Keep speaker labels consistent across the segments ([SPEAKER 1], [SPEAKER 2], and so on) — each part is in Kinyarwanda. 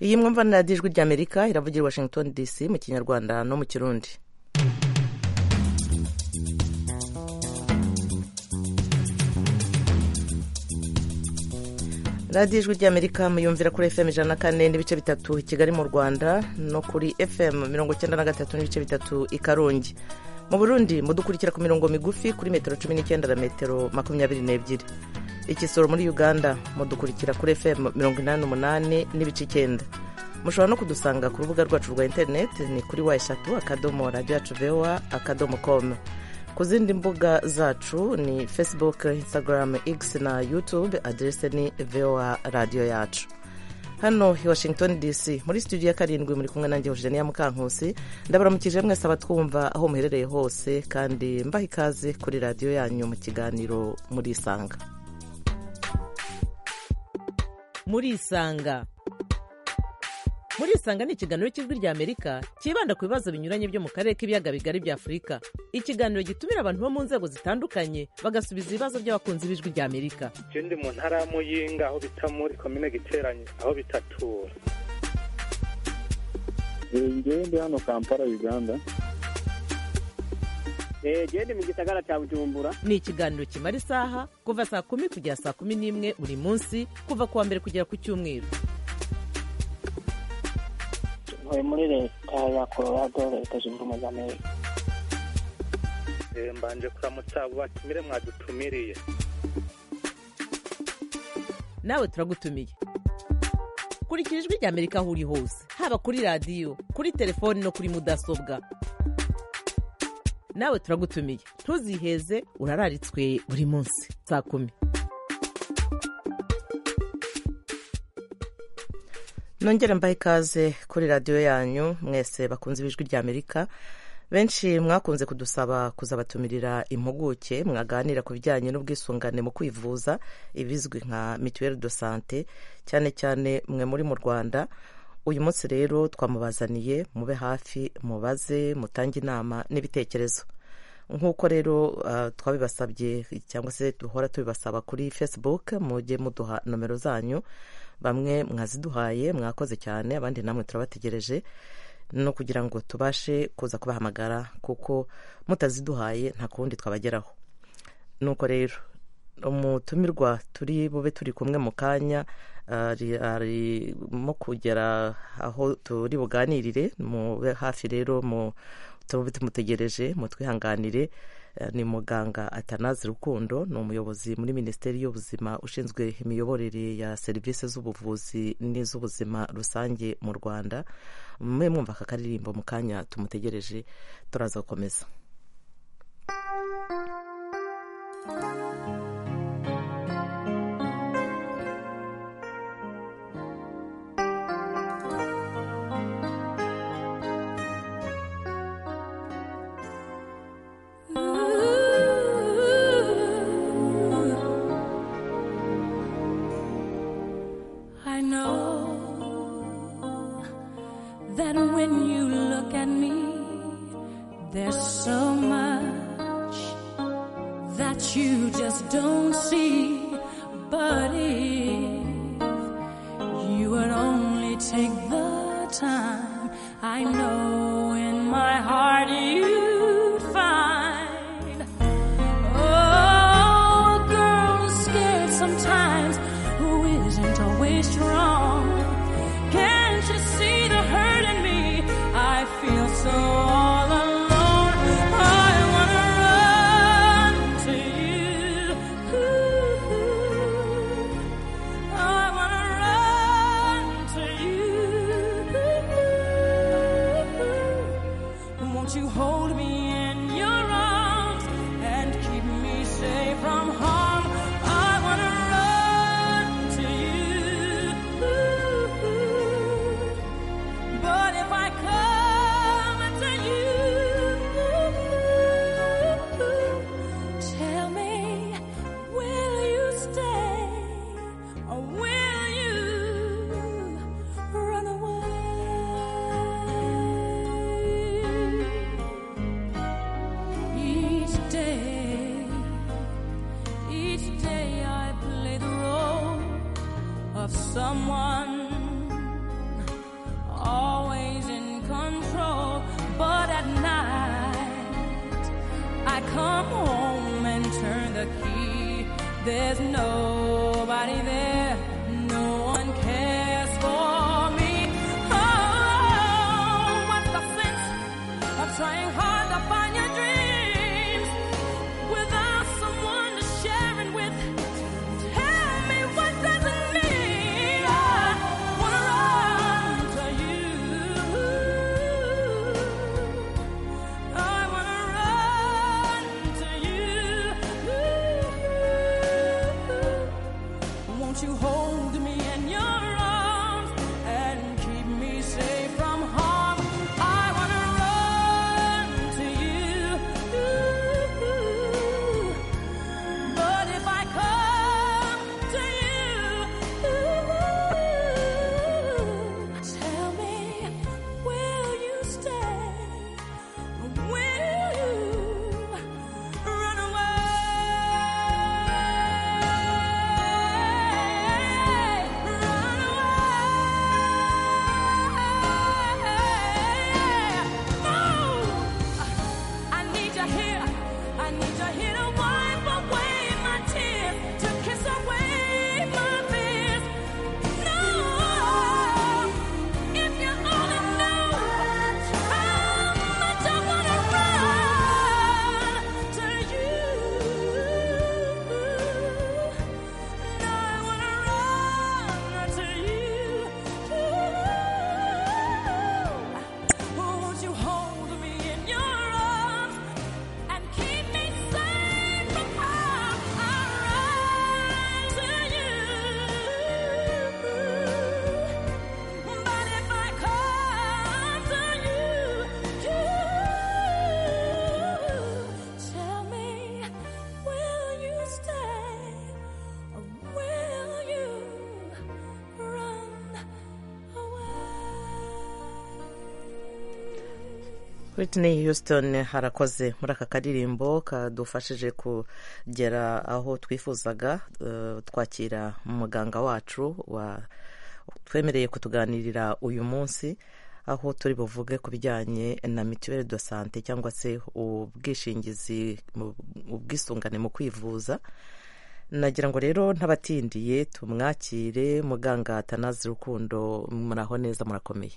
[SPEAKER 1] iyi mwumva ijwi ry'amerika iravugira i washington dc mu kinyarwanda no mu kirundi radiyo ijwi ry'amerika muyumvira kuri fm ijana na kane n'ibice bitatu i kigali mu rwanda no kuri fm mirongo icyenda na gatatu n'ibice bitatu i karongi mu burundi mudukurikira ku mirongo migufi kuri metero cumi n'icyenda na metero makumyabiri n'ebyiri ikisoro muri uganda mudukurikira kuri fm mirongo inani n'umunani n'ibice icyenda mushobora no kudusanga ku rubuga rwacu rwa interineti ni kuri wa eshatu akadomo radiyo yacu vewa akadomo komu ku zindi mbuga zacu ni facebook instagram x na youtube aderese ni voa radiyo yacu hano i washington dc muri studio ya karindwi muri kumwe nanjye jeniya mukankusi ndabaramukije mwese abatwumva aho muherereye hose kandi mbaha ikaze kuri radiyo yanyu mu kiganiro murisanga murisanga murisanga ni ikiganiro cy'ijwi rya amerika cyibanda ku bibazo binyuranye byo mu karere k'ibiyaga bigari bya afurika ikiganiro gitumira abantu bo mu nzego zitandukanye bagasubiza ibibazo by'abakunzi b'ijwi rya amerika
[SPEAKER 2] icyo ndi mu ntara ya muyinga aho bita muri komine giteranye aho bitatura
[SPEAKER 3] ngewe ndi hano kampala uganda
[SPEAKER 4] genda mu gisagara cya bujumbura
[SPEAKER 1] ni ikiganiro kimara isaha kuva saa kumi kugera saa kumi n'imwe buri munsi kuva ku wa mbere kugera ku cyumweru
[SPEAKER 5] ntuye muri leta ya colorado leta zunze ubumwe za amerika
[SPEAKER 2] mbanje kuramutsa batumire mwadutumiriye
[SPEAKER 1] nawe turagutumiye kurikira ijwi rya amerika aho uri hose haba kuri radiyo kuri telefoni no kuri mudasobwa nawe turagutumiye ntuziheze urararitswe buri munsi saa kumi nongere mbahe ikaze kuri radiyo yanyu mwese bakunze ibijwi rya amerika benshi mwakunze kudusaba kuzabatumirira impuguke mwaganira ku bijyanye n'ubwisungane mu kwivuza ibizwi nka mituweli do sante cyane cyane mwe muri mu rwanda uyu munsi rero twamubazaniye mube hafi mubaze mutange inama n'ibitekerezo nk'uko rero twabibasabye cyangwa se duhora tubibasaba kuri facebook mujye muduha nomero zanyu bamwe mwaziduhaye mwakoze cyane abandi namwe turabategereje no kugira ngo tubashe kuza kubahamagara kuko mutaziduhaye nta kundi twabageraho nuko rero umutumirwa turi bube turi kumwe mu kanya arimo kugera aho turi buganirire mube hafi rero tube tumutegereje mutwihanganire ni muganga atanazi rukundo ni umuyobozi muri minisiteri y'ubuzima ushinzwe imiyoborere ya serivisi z'ubuvuzi n'iz'ubuzima rusange mu rwanda mwe mwumva aka karirimbo mu kanya tumutegereje turaza gukomeza
[SPEAKER 6] Ooh. I come home and turn the key, there's nobody there. No one cares for me. Oh, what's the sense of trying hard to find your dreams without someone to share it with? Tell me what does it mean? I wanna run to you. I wanna run to you. Won't you hold me in your arms and keep me safe from harm? I wanna run to you. But if I come to you, tell me, will you stay? Will you run away? Run away? No, I need you here. I need you here to wipe away my tears, to kiss away my fears. No, if you only knew how much I wanna run to you. And I wanna run to you. Won't you hold me in your arms and keep me safe from harm? I'll run to you. But if I come to you, you tell me, will you stay or will you run away?
[SPEAKER 1] Whitney Houston harakoze muri aka karirimbo kadufashije kugera aho twifuzaga eh, twakira muganga wacu wa twemereye kutuganirira uyu munsi aho turi buvuge ku bijyanye na mituweli do sante cyangwa se ubwishingizi mu- ubwisungane mu kwivuza nagira ngo rero ntabatindiye tumwakire muganga tanazi rukundo muraho neza murakomeye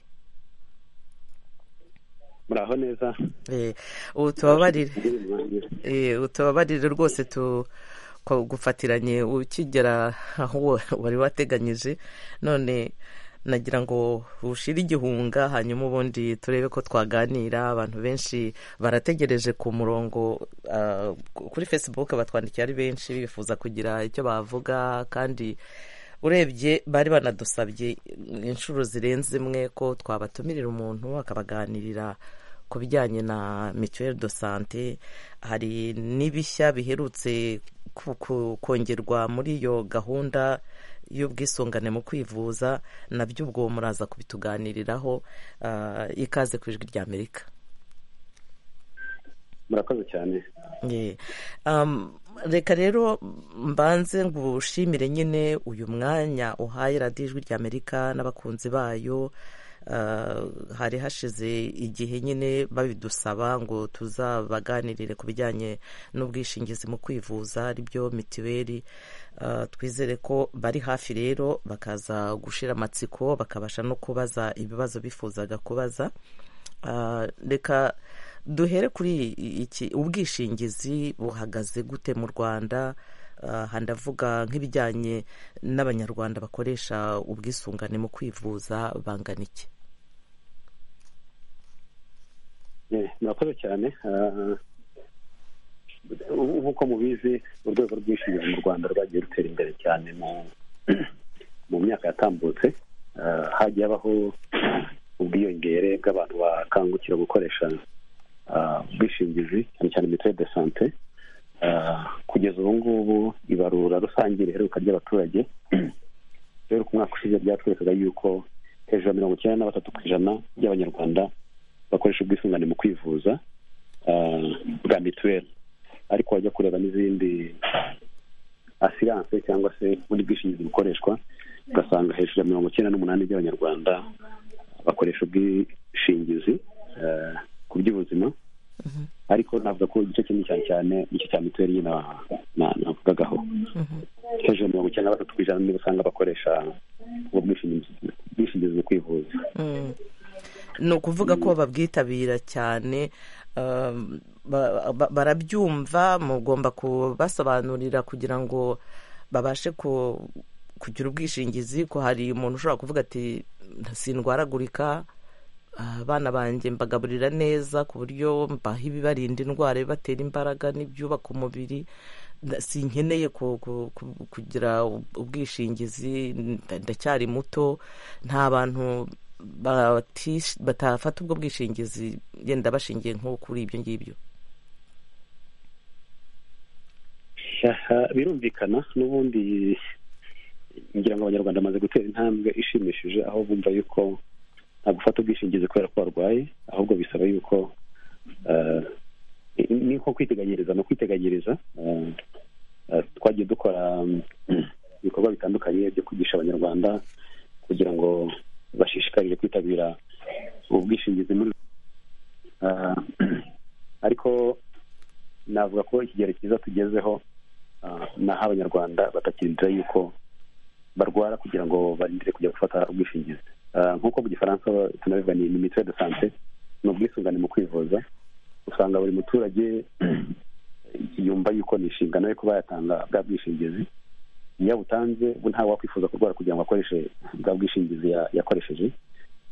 [SPEAKER 2] muraho neza
[SPEAKER 1] Eh, ubu tubabarire Eh, utababarire rwose tu ko- gufatiranye ukigera aho wari wateganyije none nagira ngo ushire igihunga hanyuma ubundi turebe ko twaganira abantu benshi barategereje ku murongo ah, kuri facebook batwandikiye ari benshi bifuza kugira icyo bavuga kandi urebye bari banadusabye inshuro zirenze imwe ko twabatumirira umuntu akabaganirira ku bijyanye na mituweli do sante hari n'ibishya biherutse ku- ku- kongerwa muri iyo gahunda y'ubwisungane mu kwivuza nabyo ubwo muraza kubituganiriraho ah, ikaze ku ijwi rya amerika
[SPEAKER 2] murakoze cyane
[SPEAKER 1] Yeah. Um, reka rero mbanze ngushimire nyine uyu mwanya uhaye radiyo ijwi rya amerika n'abakunzi bayo Uh, hari hashize igihe nyine babidusaba ngo tuzabaganirire ku bijyanye n'ubwishingizi mu kwivuza aribyo mitiweli Uh, twizere ko bari hafi rero bakaza gushira amatsiko bakabasha no kubaza ibibazo bifuzaga kubaza Ah, reka duhere kuri iki ubwishingizi buhagaze gute mu rwanda Ah, aha ndavuga nk'ibijyanye n'abanyarwanda bakoresha ubwisungane mu kwivuza bangana iki
[SPEAKER 2] Eh, murakoze cyane Ah, ubu- nk'uko mubizi urwego rw'ubwishingizi mu rwanda rwagiye rutera imbere cyane mu mu myaka yatambutse Ah, hagiye habaho ubwiyongere bw'abantu bakangukira gukoresha ah, ubwishingizi cyane cyane mituweli de sante Ah, kugeza ubu ngubu ibarura rusange riheruka ry'abaturage rero ku mwaka ushize ryatwerekaga yuko hejuru ya mirongo icyenda na batatu ku ijana by'abanyarwanda bakoresha ubwisungane mu kwivuza ah, bwa mituweli ariko wajya kureba n'izindi asiranse cyangwa se ubundi bwishingizi bukoreshwa ugasanga hejuru ya mirongo icyenda n'umunani by'abanyarwanda bakoresha ubwishingizi ah, ku by'ubuzima ariko navuga ko igice kimwe cyane cyane nicyo cya mituweli nyine navugagaho hejuru ya mirongo icyenda na gatatu ku ijana niba usanga bakoresha ubwo bwishingizi bwishingizi mu kwivuza
[SPEAKER 1] ni ukuvuga ko babwitabira cyane um, ba- ba- barabyumva mugomba kubasobanurira kugira ngo babashe ku- kugira ubwishingizi ko hari umuntu ushobora kuvuga ati sindwaragurika ah, abana banjye mbagaburira neza ku buryo mbaha ibibarinda indwara ibibatera imbaraga n'ibyubaka umubiri nda- sinkeneye ku- ku- ku- kugira ub- ubwishingizi nda- ndacyari muto nta bantu batish- batafata ubwo bwishingizi yenda bashingiye nko kuri ibyo ngibyo
[SPEAKER 2] Aha, birumvikana n'ubundi ngira ngo abanyarwanda bamaze gutera intambwe ishimishije aho bumva yuko nta gufata ubwishingizi kubera ko barwaye ahubwo bisaba yuko eh, ni- ni nko kwiteganyiriza ni ukwiteganyiriza eh, eh, twagiye dukora mm, ibikorwa bitandukanye byo kwigisha abanyarwanda kugira ngo bashishikarire kwitabira ubu bwishingizi muri Eh, ariko navuga ko ikigero cyiza tugezeho ah, ni aho abanyarwanda batakirindira yuko barwara kugira ngo barindire kujya gufata ubwishingizi Ah, nk'uko mu gifaransa tunabivuga ni mituweli de sante ni ubwisungane mu kwivuza usanga buri muturage yumva yuko ni inshingano yo kuba yatanga bwa bwishingizi iyo abutanze bo ntawe wakwifuza kurwara kugira ngo akoreshe bwa bwishingizi ya- yakoresheje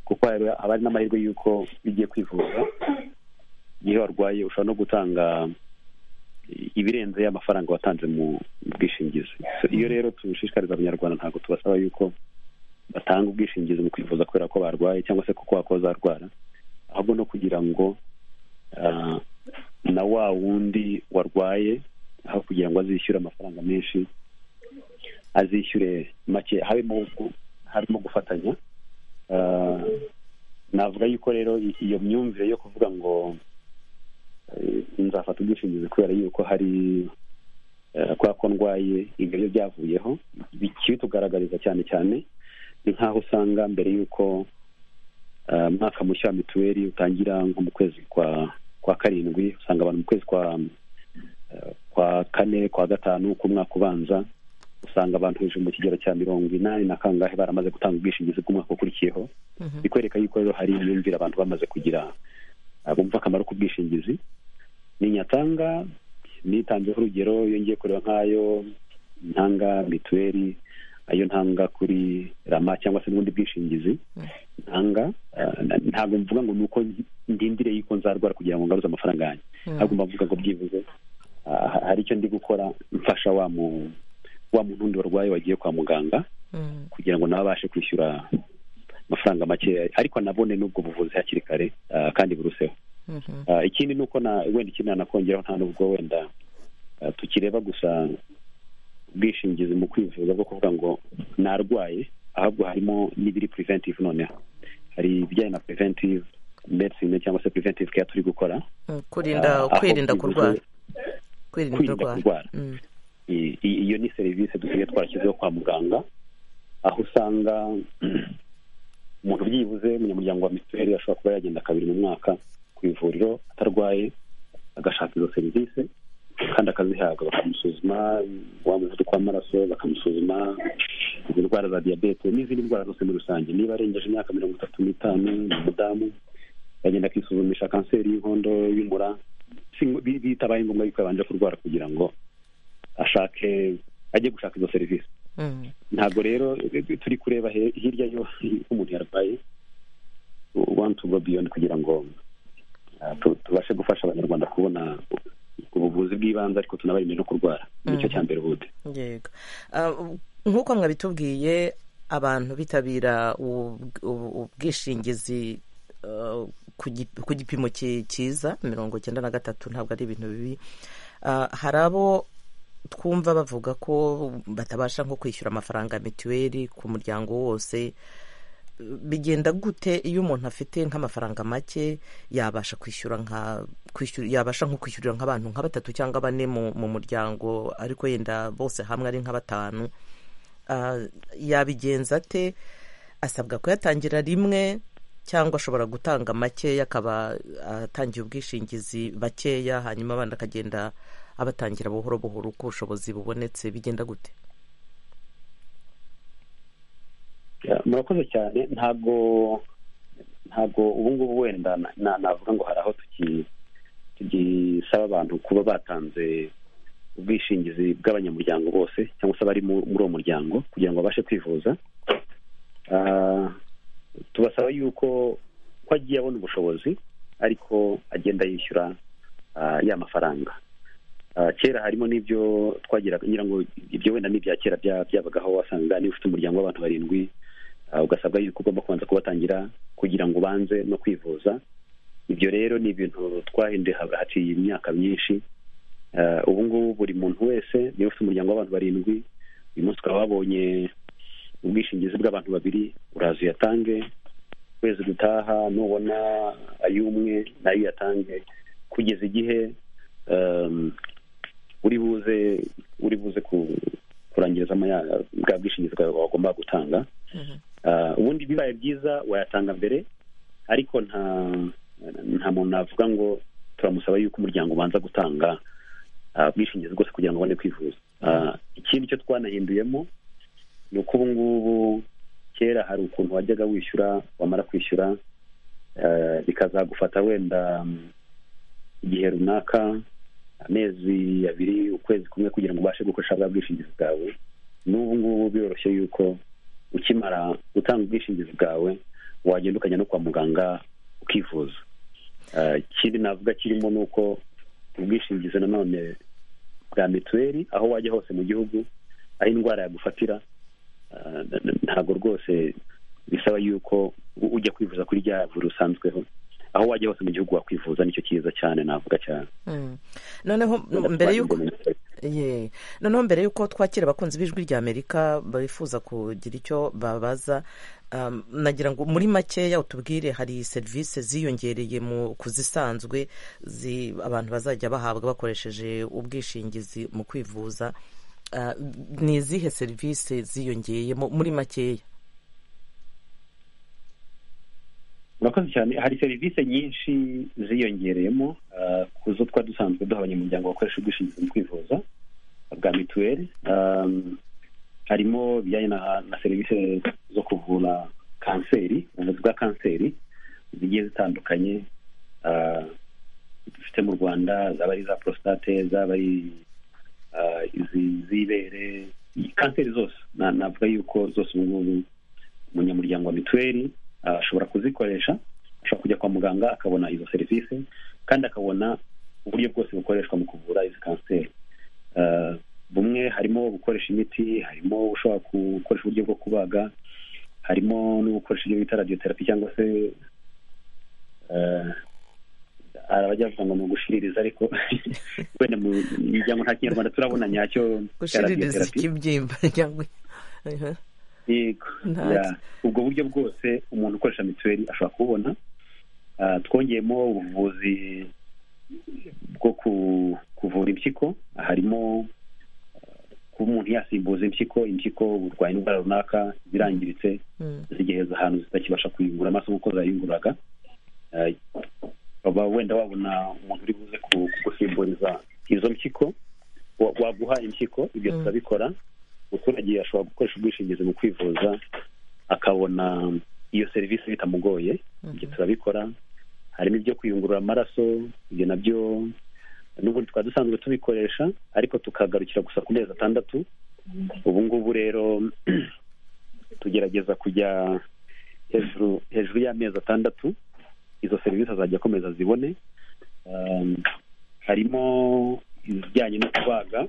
[SPEAKER 2] kuko rero haba hari n'amahirwe y'uko iyo ugiye kwivuza iyo warwaye ushobora no gutanga ibirenze y'amafaranga watanze mu bwishingizi So, iyo rero tushishikariza abanyarwanda ntabwo tubasaba yuko batanga ubwishingizi mu kwivuza kubera ko barwaye cyangwa se kuko wakozarwara ahubwo no kugira ngo ah, na wa wundi warwaye aho kugira ngo azishyure amafaranga menshi azishyure make harimo gu- harimo gufatanya Ah, navuga yuko rero i- iyo myumvire yo kuvuga ngo eh, nzafata ubwishingizi kubera yuko hari eh, kubera ko ndwaye ibyo byo byavuyeho bikibitugaragariza cyane cyane ni nk'aho usanga mbere y'uko eh, umwaka mushya wa mituweli utangira nko mu kwezi kwa kwa karindwi usanga abantu mu kwezi kwa eh, kwa kane kwa gatanu k'umwaka ubanza usanga abantu hejuru mu kigero cya mirongo inani na kangahe baramaze gutanga ubwishingizi bw'umwaka ukurikiyeho bikwereka yuko rero hari imyumvire abantu bamaze kugira ah, bumva akamaro k'ubwishingizi ninyatanga nitanzeho urugero iyo ngiye kureba nk'ayo ntanga mituweli ayo ntanga kuri rama cyangwa se n'ubundi bwishingizi ntanga ah, na- ntabwo mvuga ngo ni uko ndi- ndindire yuko nzarwara kugira ngo ngaruze amafaranga yanjye ahubwo mbavuga ngo byibuze ah, ha- hari icyo ndi gukora mfasha wa mu- wa muntu wundi warwaye wagiye kwa muganga kugira ngo nawe abashe kwishyura amafaranga makeya ariko anabone n'ubwo buvuzi hakiri kare ah, kandi buruseho Ah, ikindi ni uko na- wenda ikindi nanakongeraho nta nubwo wenda ah, tukireba gusa ubwishingizi mu kwivuza bwo kuvuga ngo narwaye ahubwo harimo n'ibiri preventive noneho hari ibijyanye na preventive medicine cyangwa se preventive care turi gukora
[SPEAKER 1] Mm, kurinda
[SPEAKER 2] Ah, aho
[SPEAKER 1] kwirinda
[SPEAKER 2] bivuze-
[SPEAKER 1] kurwara kwirinda
[SPEAKER 2] kwirinda
[SPEAKER 1] kurwara
[SPEAKER 2] kurwara.
[SPEAKER 1] Mm,
[SPEAKER 2] I- i- iyo ni serivisi dusigaye twarashyizeho kwa muganga aho usanga umuntu byibuze umunyamuryango wa mituweli ashobora kuba yagenda kabiri mu mwaka ku ivuriro atarwaye agashaka izo serivisi kandi akazihabwa bakamusuzuma wa muvuduko w'amaraso bakamusuzuma izi ndwara za diyabete n'izindi ndwara zose muri rusange niba arengeje imyaka mirongo itatu n'itanu ni umudamu yagenda akisuzumisha kanseri y'inkondo y'umura Si- bi- bitabaye ngombwa yuko yabanje kurwara kugira ngo ashake ajye gushaka izo serivisi
[SPEAKER 1] mm,
[SPEAKER 2] ntabwo rero eh, turi kureba he- hirya yo uko umuntu yarwaye one to go beyond kugira ngo ah, tu- tubashe gufasha abanyarwanda kubona ubuvuzi bw'ibanze ariko tunabarinde no kurwara nicyo cya mbere ubundi
[SPEAKER 1] yego Ah, u- nk'uko mwabitubwiye abantu bitabira ubu- ubu- ubwishingizi ah, ku gi- ku gipimo ki- cyiza mirongo icyenda na gatatu ntabwo ari ibintu bibi Ah, hari abo twumva bavuga ko batabasha nko kwishyura amafaranga ya mituweli ku muryango wose bigenda gute iyo umuntu afite nk'amafaranga make yabasha kwishyura nka kwishyura yabasha nko kwishyurira nk'abantu nka batatu cyangwa bane mu, mu muryango ariko yenda bose hamwe ari nka batanu Ah, yabigenza ate asabwa kuyatangira rimwe cyangwa ashobora gutanga makeya akaba atangiye ubwishingizi bakeya hanyuma abandi akagenda abatangira buhoro buhoro uko ubushobozi bubonetse bigenda gute
[SPEAKER 2] murakoze cyane ntabwo ntabwo ubu ngubu wenda na- na- navuga ngo hari aho tuki- tugisaba abantu kuba batanze ubwishingizi bw'abanyamuryango bose cyangwa se abari mu- muri uwo muryango kugira ngo babashe kwivuza Ah, tubasaba yuko ko agiye abona ubushobozi ariko agenda yishyura ah, ya mafaranga Ah, kera harimo n'ibyo twagiraga ngira ngo ibyo wenda n'ibya kera bya- byabagaho wasanga niba ufite umuryango w'abantu barindwi ah, ugasabwa yuko ugomba kubanza kubatangira kugira ngo ubanze no kwivuza ibyo rero ni ibintu twahinduye ha- haciye imyaka myinshi Ah, ubu ngubu buri muntu wese niba ufite umuryango w'abantu barindwi uyu munsi ukaba wabonye ubwishingizi bw'abantu babiri uraza uyatange ukwezi gutaha nubona ay'umwe nayo uyatange kugeza igihe um, uri buze uri buze ku- kurangirizamo ya- bwa bwishingizi bwawe wagomba gutanga Ah, ubundi bibaye byiza wayatanga mbere ariko nta nta muntu navuga ngo turamusaba yuko umuryango ubanza gutanga ah, ubwishingizi bwose kugira ngo ubone kwivuza Ah, ikindi cyo twanahinduyemo ni uko ubu ngubu kera hari ukuntu wajyaga wishyura wamara kwishyura ah, bikazagufata wenda mm, igihe runaka amezi abiri ukwezi kumwe kugira ngo ubashe gukoresha bwa bwishingizi bwawe n'ubu ngubu biroroshye yuko ukimara gutanga ubwishingizi bwawe wagenda ukajya no kwa muganga ukivuza Ah, ikindi navuga kirimo ni uko ubwishingizi nanone bwa mituweli aho wajya hose mu gihugu aho indwara yagufatira ah, n- n- ntabwo rwose bisaba yuko u- ujya kwivuza kuri rya vuriro usanzweho aho wajya hose mu gihugu wakwivuza nicyo cyiza cyane navuga cyane
[SPEAKER 1] Mm. noneho mbere y'uko Ye. noneho mbere y'uko twakira abakunzi b'ijwi rya amerika bifuza kugira icyo babaza um, nagira ngo muri makeya utubwire hari serivisi ziyongereye mu kuzisanzwe zi, abantu bazajya bahabwa bakoresheje ubwishingizi mu kwivuza Ah, ni izihe serivisi ziyongeye mu- muri makeya
[SPEAKER 2] murakoze cyane hari serivisi nyinshi ziyongereyemo ah, ku zo twa dusanzwe duha abanyamuryango bakoresha ubwishingizi mu kwivuza bwa mituweli Ah, harimo ibijyanye na na serivisi zo kuvura kanseri ubuvuzi bwa kanseri zigiye zitandukanye ah, dufite mu rwanda zaba ari iza porositate zaba ari ah, izi z'ibere kanseri zose Na- navuga yuko zose ubu ngubu umunyamuryango wa mituweli ah, ashobora kuzikoresha ashobora kujya kwa muganga akabona izo serivisi kandi akabona uburyo bwose bukoreshwa mu kuvura izi kanseri Ah, bumwe harimo gukoresha imiti harimo ushobora gukoresha uburyo bwo kubaga harimo no gukoresha ibyo bita radiotherapy cyangwa se ah, hari abajya bavuga ngo ni ugushiririza ariko wenda mu miryango nta kinyarwanda turabona nyacyo cya
[SPEAKER 1] gushiririza
[SPEAKER 2] radiotherapy.
[SPEAKER 1] ikibyimba cyangwa Aha.
[SPEAKER 2] yego
[SPEAKER 1] Nta-
[SPEAKER 2] ya. ubwo buryo bwose umuntu ukoresha mituweli ashobora kububona Ah, twongeyemo ubuvuzi bwo ku- kuvura impyiko harimo ah, kuba umuntu yasimbuza impyiko impyiko burwaye indwara runaka zirangiritse
[SPEAKER 1] Mm.
[SPEAKER 2] zigeze ahantu zitakibasha kuyungura amaso nk'uko zayunguraga Eh, ukaba wenda wabona umuntu uri buze ku- kugusimburiza izo mpyiko wa- waguha impyiko ibyo
[SPEAKER 1] Mm.
[SPEAKER 2] turabikora umuturage ashobora gukoresha ubwishingizi mu kwivuza akabona iyo serivisi bitamugoye ibyo turabikora harimo ibyo kuyungurura amaraso ibyo nabyo n'ubundi twari dusanzwe tubikoresha ariko tukagarukira gusa ku mezi atandatu ubu ngubu rero tugerageza kujya hejuru hejuru y'amezi atandatu izo serivisi azajya akomeza zibone Um, harimo ibijyanye no kubaga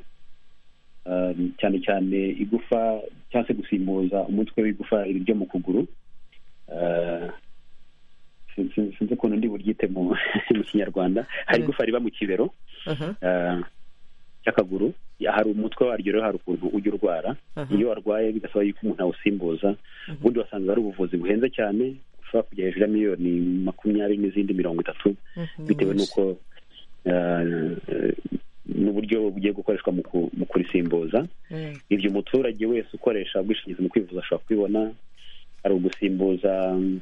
[SPEAKER 2] um, cyane cyane igufa cyangwa se gusimbuza umutwe w'igufa ryo mu kuguru Uh, sin- sin- sinzi ukuntu ndi buryite mu mu kinyarwanda hari
[SPEAKER 1] Mm.
[SPEAKER 2] igufa riba mu kibero
[SPEAKER 1] Aha.
[SPEAKER 2] uh, cy'akaguru Ya, hari umutwe waryo rero hari ukuntu ujya urwara
[SPEAKER 1] Aha.
[SPEAKER 2] iyo warwaye bigasaba yuko umuntu awusimbuza ubundi wasanga hari ubuvuzi buhenze cyane ushobora kujya hejuru ya miliyoni makumyabiri n'izindi mirongo itatu
[SPEAKER 1] Mm, ni
[SPEAKER 2] bitewe
[SPEAKER 1] nyinshi.
[SPEAKER 2] n'uko eh, eh, n'uburyo bugiye gukoreshwa mu ku- mu kurisimbuza
[SPEAKER 1] Mm.
[SPEAKER 2] ibyo umuturage wese ukoresha ubwishingizi mu kwivuza ashobora kubibona hari ugusimbuza mm,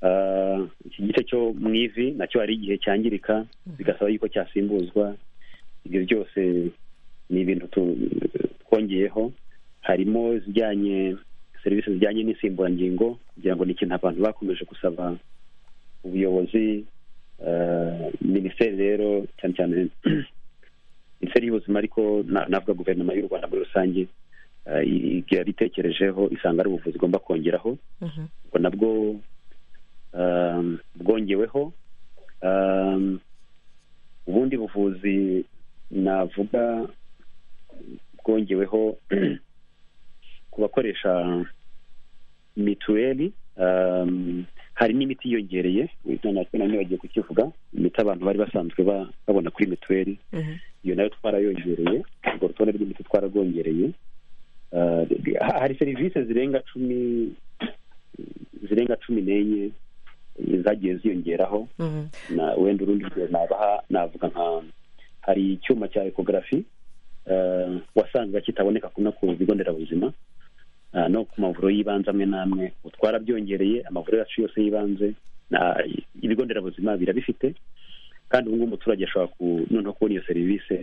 [SPEAKER 2] Ah, iki gice cyo mu ivi nacyo hari igihe cyangirika bigasaba yuko cyasimbuzwa ibyo byose ni ibintu tu- twongeyeho harimo izijyanye serivisi zijyanye n'insimburangingo kugira ngo ni ikintu abantu bakomeje gusaba ubuyobozi eh, minisiteri rero cyane cyane minisiteri y'ubuzima ariko na- navuga guverinoma y'u rwanda muri rusange eh, yaritekerejeho isanga ari ubuvuzi igomba kongeraho
[SPEAKER 1] Mhm.
[SPEAKER 2] ubwo nabwo um, bwongeweho Um, ubundi buvuzi navuga bwongeweho ku bakoresha mituweli um, hari n'imiti yiyongereye natwe nanone bagiye kukivuga imiti abantu bari basanzwe ba- babona kuri mituweli
[SPEAKER 1] Mhm.
[SPEAKER 2] iyo nayo twarayongereye urwo rutonde rw'imiti twararwongereye Uh, ha- hari serivisi zirenga cumi zirenga cumi n'enye eh, zagiye ziyongeraho
[SPEAKER 1] Mhm.
[SPEAKER 2] na wenda urundi rugero nabaha navuga nka hari icyuma cya ekogarafi wasangaga kitaboneka kuno ku bigo nderabuzima ah, no ku mavuriro y'ibanze amwe n'amwe ubu twarabyongereye amavuriro yacu yose y'ibanze na- ibigo nderabuzima birabifite kandi ubu ngubu umuturage ashobora ku- noneho kubona iyo serivisi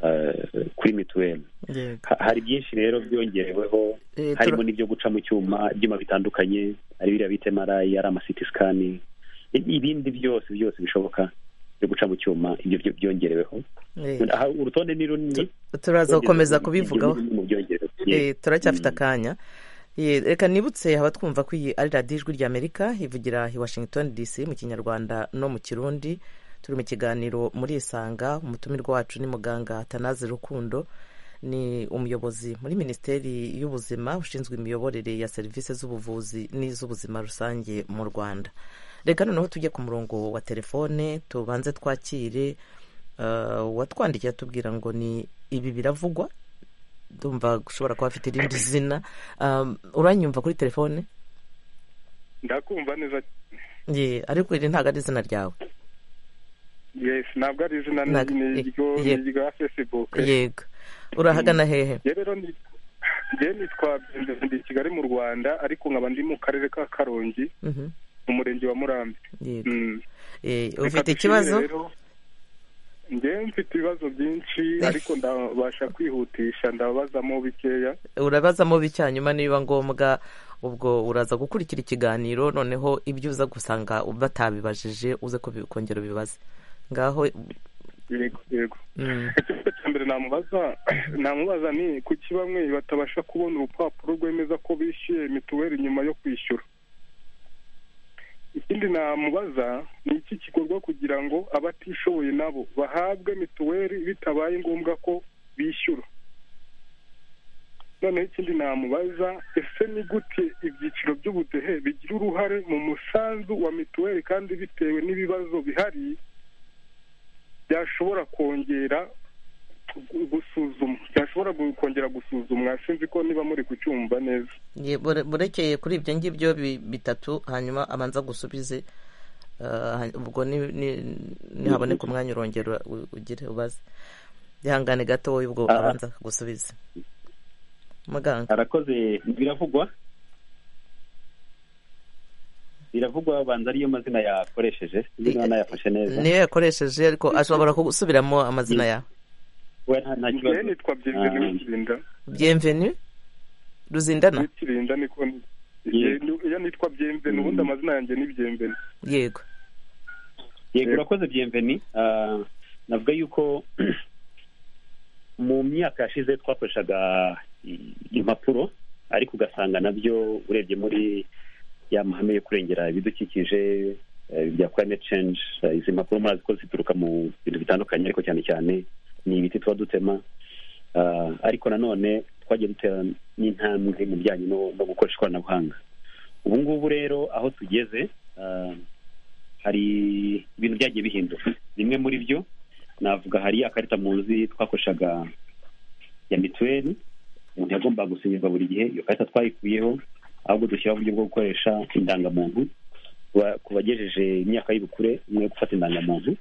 [SPEAKER 2] ah, kuri mituweli
[SPEAKER 1] Yego.
[SPEAKER 2] Ha- hari byinshi rero byongereweho
[SPEAKER 1] Eh,
[SPEAKER 2] harimo
[SPEAKER 1] tura-
[SPEAKER 2] n'ibyo guca mu cyuma ibyuma bitandukanye ari biriya bita marayi ari amasiti sikani i- ibindi byose byose bishoboka byo guca mu cyuma ibyo byo- byongereweho
[SPEAKER 1] Eh,
[SPEAKER 2] Aha, urutonde ni runini
[SPEAKER 1] turaza gukomeza
[SPEAKER 2] Ibyo
[SPEAKER 1] kubivugaho
[SPEAKER 2] ni bimwe mu byongerewe.
[SPEAKER 1] Eh, turacyafite akanya Eh, reka nibutse abatwumva ko iyi ari radiyo ijwi ry'amerika ivugira i washington dc mu kinyarwanda no mu kirundi turi mu kiganiro muri isanga umutumirwa wacu ni muganga tanaze rukundo ni umuyobozi muri minisiteri y'ubuzima ushinzwe imiyoborere ya serivisi z'ubuvuzi n'iz'ubuzima rusange mu rwanda reka noneho tujye ku murongo wa telefone tubanze twakire eh, uwatwandikiye atubwira ngo ni ibi biravugwa ndumva ushobora kuba afite irindi zina Um, uranyumva kuri telefone
[SPEAKER 7] ndakumva neza
[SPEAKER 1] Ye, ariko iri ntabwo ari izina ryawe
[SPEAKER 7] yes ntabwo ari izina ni
[SPEAKER 1] Ntabwo-
[SPEAKER 7] ni
[SPEAKER 1] ye-
[SPEAKER 7] iryo
[SPEAKER 1] ye.
[SPEAKER 7] ni irya facebook
[SPEAKER 1] yego urahagana hehe
[SPEAKER 7] Njye rero ni njye nitwa Benzo, ndi i kigali mu rwanda ariko nkaba ndi mu karere ka karongi
[SPEAKER 1] Mhm,
[SPEAKER 7] mu murenge wa murambi
[SPEAKER 1] yego
[SPEAKER 7] Mm.
[SPEAKER 1] Eh,
[SPEAKER 7] Reka
[SPEAKER 1] ufite
[SPEAKER 7] dushimire
[SPEAKER 1] ikibazo
[SPEAKER 7] rero. njye mfite ibibazo byinshi ariko ndabasha kwihutisha ndabazamo bikeya
[SPEAKER 1] urabazamo bicyanyuma niba ngombwa ubwo uraza gukurikira ikiganiro noneho ibyo uza gusanga batabibajije uze ko bi- kongera ubibaze ngaho
[SPEAKER 7] yego yego
[SPEAKER 1] mm,
[SPEAKER 7] ikibazo cya mbere namubaza namubaza ni kuki bamwe batabasha kubona urupapuro rwemeza ko bishyuye mituweli nyuma yo kwishyura ikindi namubaza ni iki gikorwa kugira ngo abatishoboye nabo bahabwe mituweli bitabaye ngombwa ko bishyura noneho ikindi namubaza ese ni gute ibyiciro by'ubudehe bigira uruhare mu musanzu wa mituweli kandi bitewe n'ibibazo bihari byashobora kongera gu- gusuzumwa byashobora gu- kongera gusuzumwa sinzi ko niba muri kucyumva neza
[SPEAKER 1] ye, bure- burekeye kuri ibyo ngibyo bi- bitatu hanyuma abanza gusubize Ah, ha- ubwo ni- ni- nihaboneka umwanya urongera u- ugire ubaze ihangane gato wowe ubwo
[SPEAKER 2] Ah.
[SPEAKER 1] abanza gusubiza muganga
[SPEAKER 2] harakoze biravugwa biravugwa banza ariyo mazina yakoresheje sinzi niba nayafashe neza
[SPEAKER 1] niyo yakoresheje ariko ashobora kugusubiramo amazina yawe
[SPEAKER 2] We nta- nta
[SPEAKER 7] njyewe
[SPEAKER 2] kibazo
[SPEAKER 7] nitwa byemveni
[SPEAKER 2] Ah.
[SPEAKER 7] w'ikirinda
[SPEAKER 1] byemveni ruzindana
[SPEAKER 7] w'ikirinda niko ni-
[SPEAKER 2] Ye.
[SPEAKER 7] Ye- iyo nitwa byemveni ubundi amazina yanjye ni byemveni
[SPEAKER 1] yego
[SPEAKER 2] yego urakoze byemveni Ah, navuga yuko mu myaka yashize twakoreshaga i- impapuro ariko ugasanga nabyo urebye muri ya mahame yo kurengera ibidukikije eh, bya climate change eh, izi mpapuro murazi ko zituruka mu bintu bitandukanye ariko cyane cyane ni ibiti tuba dutema Ah, ariko nanone twagiye dutera n'intambwe mu bijyanye no no gukoresha ikoranabuhanga ubu ngubu rero aho tugeze ah, hari ibintu byagiye bihinduka bimwe muri byo navuga hari akarita muzi twakoreshaga ya mituweli umuntu yagombaga gusinyirwa buri gihe iyo karita twayikuyeho ahubwo dushyiraho uburyo bwo gukoresha indangamuntu Ba- ku bagejeje imyaka y'ubukure umwe yo gufata indangamuntu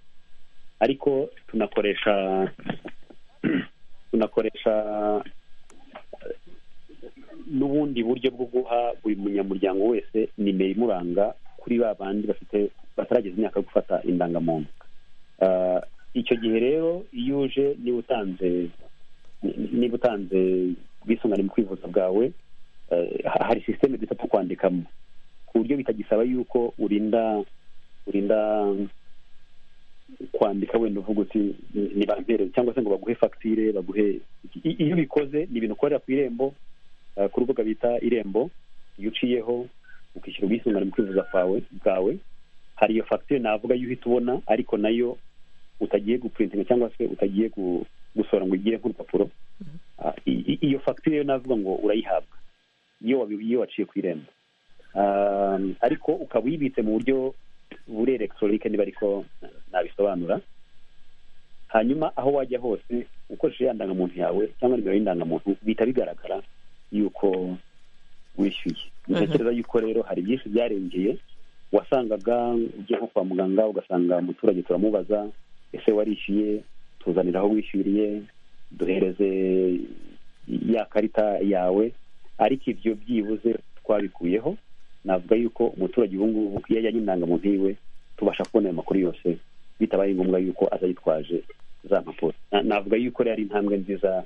[SPEAKER 2] ariko tunakoresha tunakoresha n'ubundi buryo bwo guha buri munyamuryango wese nimero imuranga ku kuri ba bandi bafite batarageza imyaka yo gufata indangamuntu Ah, icyo gihe rero iyo uje niba utanze ni- niba utanze ubwisungane mu kwivuza bwawe eh, ha- hari sisiteme duta two kwandikamo ku buryo bitagisaba yuko urinda urinda kwandika wenda uvuga uti "Ni- nibampereze cyangwa se ngo baguhe fagitire baguhe iki." I- iyo ubikoze ni ibintu ukorera ku irembo eh, ku rubuga bita irembo iyo uciyeho ukishyura ubwisungane mu kwivuza kwawe bwawe hari iyo fagitire navuga yo uhita ubona ariko nayo utagiye gupurintinga cyangwa se utagiye gu- gusohora ngo igire nk'urupapuro Ah, i- i- iyo fagitire yo navuga ngo urayihabwa iyo wabi- iyo waciye ku irembo Ah, ariko ukaba uyibitse mu buryo buri elegitoronike niba ariko nabisobanura hanyuma aho wajya hose ukoresheje ya ndangamuntu yawe cyangwa nimero y'indangamuntu bihita bigaragara yuko wishyuye ntekereza yuko rero hari byinshi byarengeye wasangaga ugiye nko kwa muganga ugasanga umuturage turamubaza ese warishyuye tuzanira aho wishyuriye duhereze ya karita yawe ariko ibyo byibuze twabikuyeho navuga yuko umuturage ubu ngubu iyo ajyanye indangamuntu yiwe tubasha kubona ayo makuru yose bitabaye ngombwa yuko aza yitwaje za mpapuro Na- navuga yuko rero ari intambwe nziza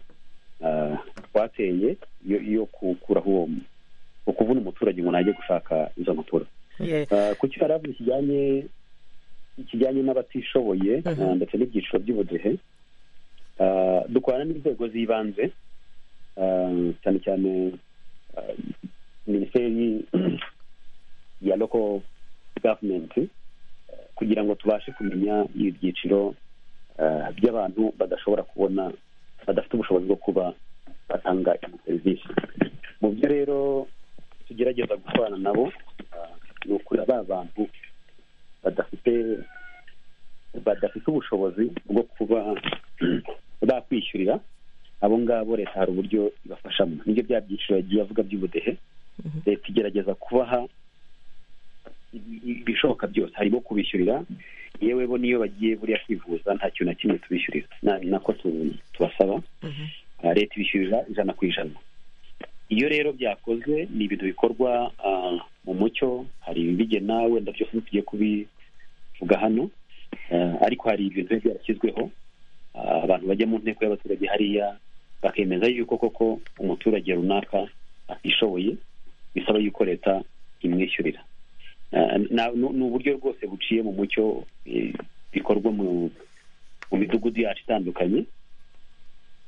[SPEAKER 2] ah, twateye yo- yo gukuraho uwo ukuvuna umuturage umuntu ajye gushaka izo mpapuro
[SPEAKER 1] Ye-
[SPEAKER 2] Ah, ku cyo yari avuze kijyanye kijyanye n'abatishoboye
[SPEAKER 1] Mhm.
[SPEAKER 2] ah, ndetse n'ibyiciro by'ubudehe Ah, dukorana n'inzego z'ibanze ah, cyane cyane ah, minisiteri ya local government ah, kugira ngo tubashe kumenya ibyiciro ah, by'abantu badashobora kubona badafite ubushobozi bwo kuba batanga izo serivisi mu byo rero tugerageza gukorana nabo ah, ni ukuri ba bantu badafite badafite ubushobozi bwo kuba bakwishyurira abo ngabo leta hari uburyo ibafashamo nibyo bya byiciro yagiye avuga by'ubudehe leta igerageza kubaha i- i- ibishoboka byose harimo kubishyurira yewe bo niyo bagiye buriya kwivuza nta kintu na kimwe tubishyurira Na- ni nako tu- tubasaba Ah, leta ibishyurira ijana ku ijana iyo rero byakozwe ni ibintu bikorwa ah, mu mucyo hari ibigena wenda byose ntitugiye kubivuga hano Ah, ariko hari ibintu biba byarashyizweho Ah, abantu bajya mu nteko y'abaturage hariya bakemeza yuko koko umuturage runaka atishoboye bisaba yuko leta imwishyurira Ah, na- ni ni uburyo rwose buciye mu mucyo eh, bikorwa mu mu midugudu yacu itandukanye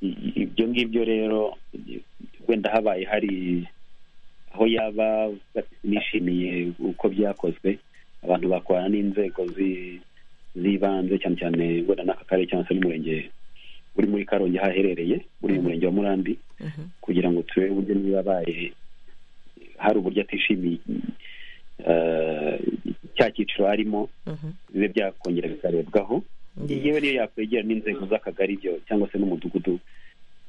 [SPEAKER 2] I- i- ibyo ngibyo rero i- wenda habaye hari aho yaba nishimiye uko byakozwe abantu bakorana n'inzego zi- z'ibanze cyane cyane wenda n'aka karere cyangwa se n'umurenge uri muri karongi haherereye uri mu murenge wa murambi
[SPEAKER 1] Mhm.
[SPEAKER 2] kugira ngo turebe uburyo niba abaye hari uburyo atishimiye eh, cya cyiciro arimo
[SPEAKER 1] Mhm.
[SPEAKER 2] bibe byakongera bikarebwaho
[SPEAKER 1] Ye-
[SPEAKER 2] yewe niyo yakwegera n'inzego z'akagari byo cyangwa se n'umudugudu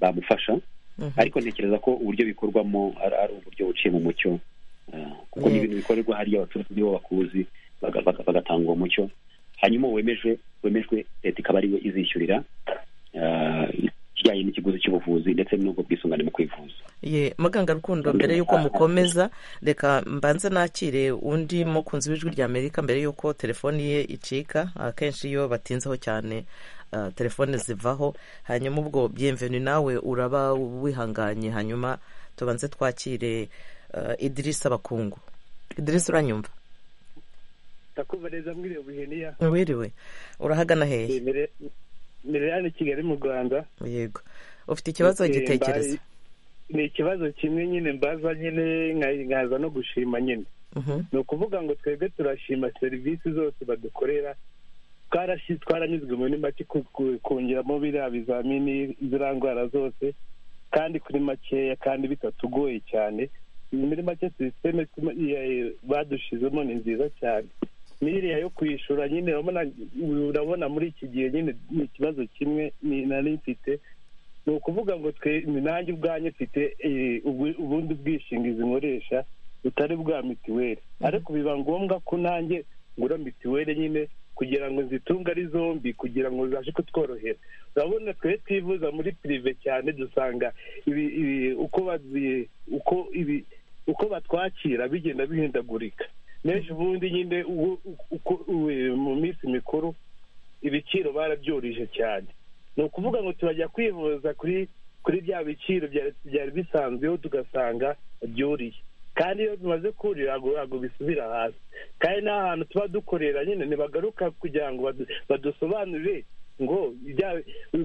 [SPEAKER 2] bamufasha
[SPEAKER 1] Mhm.
[SPEAKER 2] ariko ntekereza ko uburyo bikorwamo ari ari uburyo buciye mu mucyo ah, kuko ni
[SPEAKER 1] Yeah.
[SPEAKER 2] ibintu bikorerwa hariya abaturage nibo bakuzi baga- baga- bagatanga uwo mucyo hanyuma wemeje wemejwe leta ikaba ariwe izishyurira ah, ikijyanye n'ikiguzi cy'ubuvuzi ndetse n'ubwo bwisungane mu kwivuza
[SPEAKER 1] ye muganga rukundo mbere y'uko mukomeza reka mbanze nakire undi mukunzi w'ijwi rya amerika mbere y'uko telefoni ye icika akenshi iyo batinzeho cyane ah, telefone zivaho hanyuma ubwo byemveni nawe uraba wihanganye hanyuma tubanze twakire ah, idirisa bakungu idirisa uranyumva
[SPEAKER 8] ndakumva neza mwiriwe bujeniya
[SPEAKER 1] wiriwe urahagana hehe
[SPEAKER 8] mbere mbere hano i kigali mu rwanda
[SPEAKER 1] yego ufite ikibazo
[SPEAKER 8] Eh,
[SPEAKER 1] gitekereza
[SPEAKER 8] mbaye- ni ikibazo kimwe nyine mbaza nyine nka- nkaza no gushima nyine
[SPEAKER 1] Mhm,
[SPEAKER 8] ni ukuvuga ngo twebwe turashima serivisi zose badukorera twarashi twaranyuzwe muri make ku- ku- kongeramo biriya bizamini ziriya ndwara zose kandi kuri makeya kandi bitatugoye cyane muri make sisiteme tume- iya- badushizemo ni nziza cyane n'iriya yo kwishyura nyine urabona urabona muri iki gihe nyine ni ikibazo kimwe ni- nari mfite ni ukuvuga ngo twe ni nanjye ubwanjye mfite eh, ubu- ubundi bwishingizi nkoresha butari bwa mituweli ariko biba ngombwa ko nanjye ngura mituweli nyine kugira ngo nzitunge ari zombi kugira ngo zibashe kutworohera urabona twe twivuza muri pirive cyane dusanga ibi, ibi uko bazi uko ibi uko batwakira bigenda bihindagurika menshi ubundi nyine ubu- uku- u- mu minsi mikuru ibiciro barabyurije cyane ni ukuvuga ngo turajya kwivuza kuri kuri bya biciro byari byari bisanzweho tugasanga byuriye kandi iyo bimaze kurira ntabwo ntabwo bisubira hasi kandi n'ahantu tuba dukorera nyine ntibagaruka kugira ngo badu- badusobanurire ngo ibya-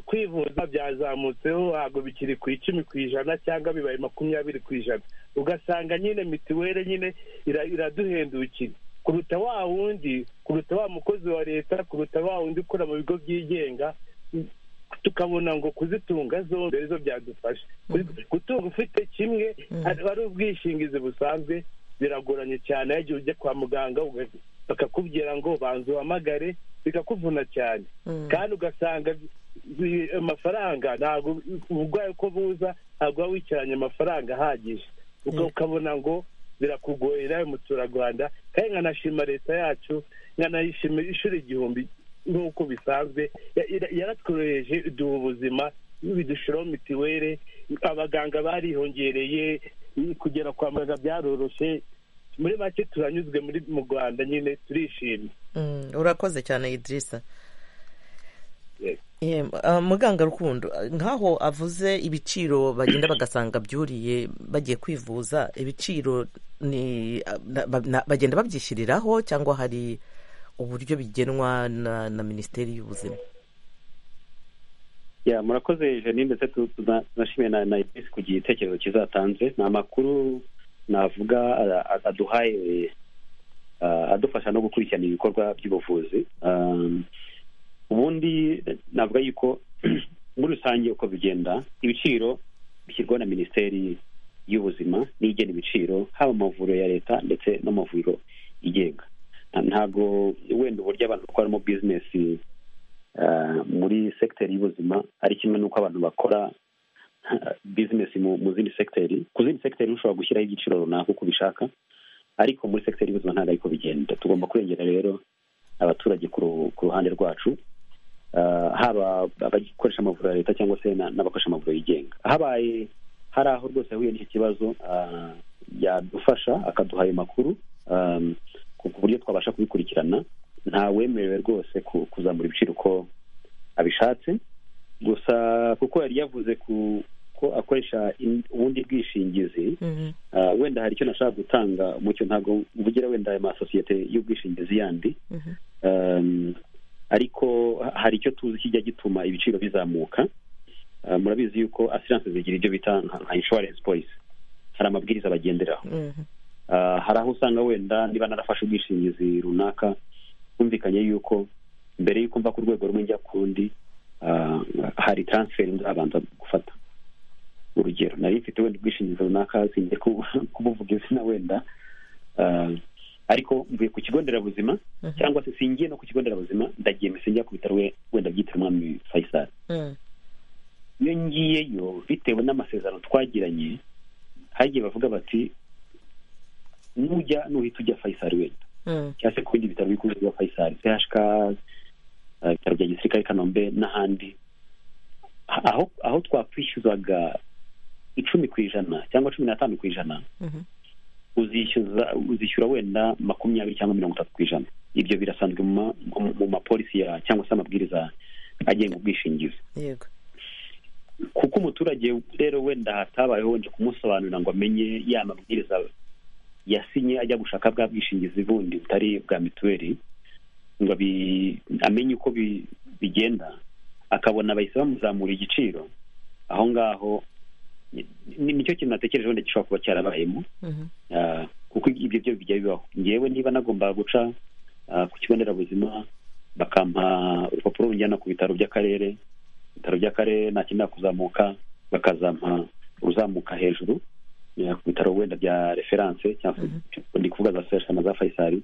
[SPEAKER 8] kwivuza byazamutseho ntabwo bikiri ku icumi ku ijana cyangwa bibaye makumyabiri ku ijana ugasanga nyine mituweli nyine ira- iraduhendukira kuruta wa wundi kuruta wa mukozi wa leta kuruta wa wundi ukora mu bigo byigenga tukabona ngo kuzitunga zombi arizo byadufasha Kuzi- gutunga ufite kimwe ari ari ubwishingizi busanzwe biragoranye cyane iyo ujya kwa muganga uga- bakakubwira ngo banza uhamagare bikakuvuna cyane kandi ugasanga bi- amafaranga ntabwo uburwayi uko buza ntabwo uba wicaranye amafaranga ahagije ubwo ukabona ngo birakugoye nawe muturarwanda kandi nkanashima leta yacu nkanayishima ishuri igihumbi nk'uko bisanzwe ya- ira- yaratworoheje iduha ubuzima bidushiraho mitiweli abaganga barihongereye kugera kwa muganga byaroroshye muri make turanyuzwe muri mu rwanda nyine turishimye
[SPEAKER 1] Mm, urakoze cyane idirisa
[SPEAKER 8] Yes.
[SPEAKER 1] muganga rukundo nk'aho avuze ibiciro bagenda bagasanga byuriye bagiye kwivuza ibiciro ni ah, na- ba- na- bagenda babyishyiriraho cyangwa hari uburyo bigenwa na na minisiteri y'ubuzima
[SPEAKER 2] ya murakoze janine ndetse tu- tuna- tunashimiye na na Iris ku gitekerezo kizatanze ni amakuru navuga a- a- aduhaye a- adufasha no gukurikirana ibikorwa by'ubuvuzi Um, ubundi navuga yuko muri rusange uko bigenda ibiciro bishyirwaho na minisiteri y'ubuzima n'igena ibiciro haba mu mavuriro ya leta ndetse no mu mavuriro yigenga Nta- ntabwo wenda uburyo abantu bakoramo bizinesi ah, muri sekiteri y'ubuzima ari kimwe n'uko abantu bakora bizinesi mu mu zindi sekiteri ku zindi sekiteri ushobora gushyiraho igiciro runaka uko ubishaka ariko muri sekiteri y'ubuzima ntabwo ariko bigenda tugomba kurengera rero abaturage ku ru- ku ruhande rwacu Ah, haba abakoresha amavuriro ya leta cyangwa se na- n'abakoresha amavuriro yigenga habaye hari aho rwose yahuye n'icyo kibazo ah, yadufasha akaduha ayo makuru ah, ku ku buryo twabasha kubikurikirana nta wemerewe rwose ku- kuzamura ibiciro uko abishatse gusa kuko yari yavuze ku ko akoresha in- ubundi bwishingizi ah, wenda hari icyo nashaka gutanga mucyo ntabwo mvugira wenda ayo masosiyete y'ubwishingizi yandi Um, ariko ha- hari icyo tuzi kijya gituma ibiciro bizamuka Uh, murabizi yuko asiranse zigira ibyo bita nka nka insurance policy hari amabwiriza bagenderaho Ah, hari aho usanga wenda niba narafashe ubwishingizi runaka humvikanye yuko mbere yuko mva ku rwego rumwe njya ku rundi ah, hari transfer nzabanza gufata urugero nari mfite wenda ubwishingizi runaka sinjye kubuvuga izina wenda Ah, ariko mvuye ku kigo nderabuzima cyangwa se singiye no ku kigo nderabuzima ndagiye mbese njya ku bitaro we- wenda byitiriwe umwami faisal iyo ngiyeyo bitewe n'amasezerano twagiranye hagiye bavuga bati nujya nuhita ujya faisal wenda cyangwa se ku bindi bitaro bikuru bya faisal chk eh, ibitaro bya gisirikare i kanombe n'ahandi Ah- aho aho twakwishyuzaga icumi ku ijana cyangwa cumi n'atanu ku ijana uzishyuza uzishyura wenda makumyabiri cyangwa mirongo itatu ku ijana ibyo birasanzwe mu ma- mu- mu mapolisi ya cyangwa se amabwiriza agenga ubwishingizi
[SPEAKER 1] yego
[SPEAKER 2] kuko umuturage rero wenda hatabayeho wenda kumusobanurira ngo amenye ya mabwiriza yasinye ajya gushaka bwa bwishingizi bundi butari bwa mituweli ngo abi- amenye uko bi- bigenda akabona bahise bamuzamura igiciro aho ngaho ni- ni- nicyo kintu natekereje wenda gishobora kuba cyarabayemo Ah, kuko ibyo byo bijya bibaho ngewe niba nagomba guca ah, ku kigo nderabuzima bakampa urupapuro runjyana ku bitaro by'akarere ibitaro by'akarere nakenera kuzamuka bakazampa uzamuka hejuru eh, ku bitaro wenda bya referanse cyangwa se ndi kuvuga za sesha na za fayisari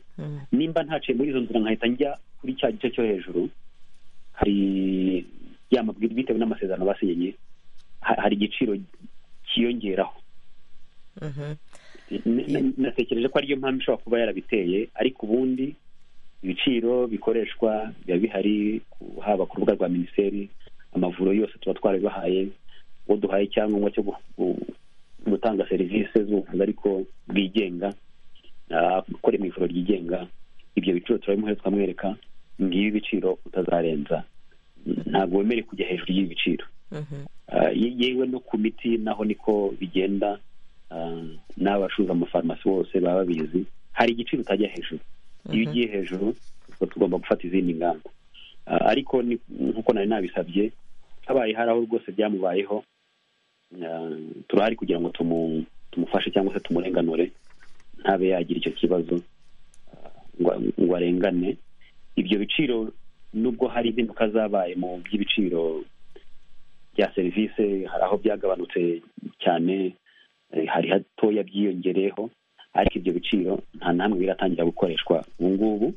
[SPEAKER 2] nimba ntaciye muri izo nzira nkahita njya kuri cya gice cyo hejuru hari ya mabwiriza bitewe n'amasezerano basinye ha- hari igiciro cyiyongeraho N- n- natekereje ko ariyo mpamvu ishobora kuba yarabiteye ariko ubundi ibiciro bikoreshwa biba bihari ku- haba ku rubuga rwa minisiteri amavuriro yose tuba twarabibahaye uwo duhaye icyangombwa cyo gu- gu- gutanga serivisi z'ubuvuzi ariko bwigenga Ah, ukore mu ivuriro ryigenga ibyo biciro turabimuhe tukamwereka ngibi ibiciro utazarenza ntabwo wemerewe kujya hejuru y'ibi biciro Ah, ye- yewe no ku miti naho niko bigenda ah, n'abacuruza amafarumasi bose baba babizi hari igiciro utajya hejuru iyo ugiye hejuru ubwo tugomba gufata izindi ngamba Ah, ariko ni- nk'uko nari nabisabye habaye hari aho rwose byamubayeho ah, turahari kugira ngo tumu- tumufashe cyangwa se tumurenganure ntabe yagira icyo kibazo ah, ngo ngo arengane ibyo biciro nubwo hari impinduka zabaye mu by'ibiciro bya serivisi hari aho byagabanutse cyane eh, hari hatoya byiyongereyeho ariko ibyo biciro nta namwe biratangira gukoreshwa ubu ngubu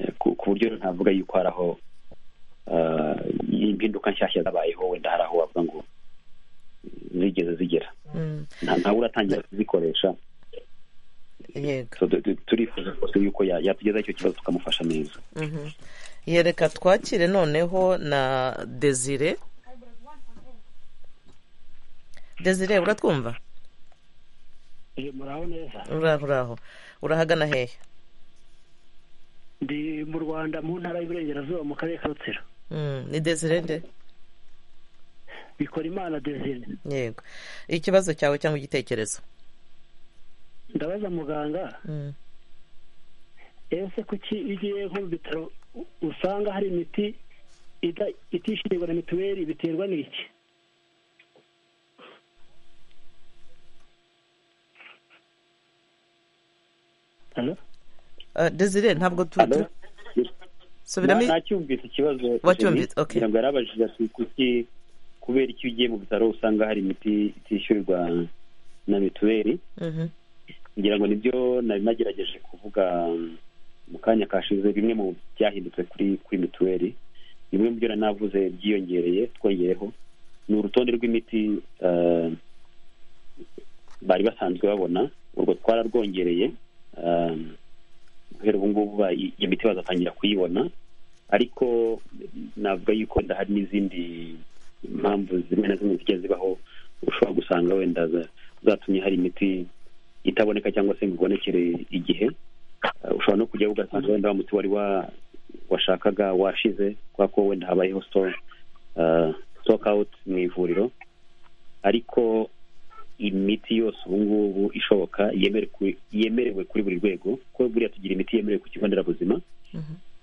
[SPEAKER 2] eh, ku ku buryo ntavuga yuko hari aho ah, impinduka nshyashya zabayeho wenda hari aho wavuga ngo zigeze zigera
[SPEAKER 1] Mm.
[SPEAKER 2] nta ntawe uratangira kuzikoresha
[SPEAKER 1] yego
[SPEAKER 2] So, tu- tu- turifuza rwose yuko ya- yatugezaho icyo kibazo tukamufasha neza
[SPEAKER 1] Mhm. yereka twakire noneho na desire desire uratwumva
[SPEAKER 9] muraho neza
[SPEAKER 1] uraho uraho urahagana hehe
[SPEAKER 9] ndi mu rwanda mu ntara y'iburengerazuba mu karere ka rutsiro
[SPEAKER 1] Mm, ni desire nde
[SPEAKER 9] bikora imana desire
[SPEAKER 1] yego ikibazo cyawe cyangwa igitekerezo
[SPEAKER 9] ndabaza muganga
[SPEAKER 1] Mm.
[SPEAKER 9] ese kuki iyo ugiye nko mu bitaro u- usanga hari imiti ida- itishyurirwa na mituweli biterwa n'iki
[SPEAKER 1] Ah, desire ntabwo tu tu- subiramo i-
[SPEAKER 2] nacyumvise ikibazo
[SPEAKER 1] Wacyumvise, okay.
[SPEAKER 2] kugira ngo yarabajije ati kuki kubera icyo ugiye mu bitaro usanga hari imiti itishyurwa na mituweli
[SPEAKER 1] Mhm.
[SPEAKER 2] ngira ngo nibyo nari nagerageje kuvuga um, mu kanya kashize bimwe mu byahindutse kuri kuri mituweli bimwe mu byo nari navuze byiyongereye twongeyeho ni urutonde rw'imiti uh, bari basanzwe babona urwo twararwongereye um, guhera ubu ngubu ba- i- iyo miti bazatangira kuyibona ariko navuga yuko wenda hari n'izindi impamvu zimwe na zimwe zijya zibaho ushobora gusanga wenda za- zatumye hari imiti itaboneka cyangwa se ngo ibonekere igihe Uh, ushobora no kujya ugasanga wenda wa muti wari wa- washakaga washize kubera ko wenda habayeho store stock out mu ivuriro ariko imiti yose ubu ngubu ishoboka yemere ku- yemerewe kuri buri rwego ko buriya tugira imiti yemerewe ku kigo nderabuzima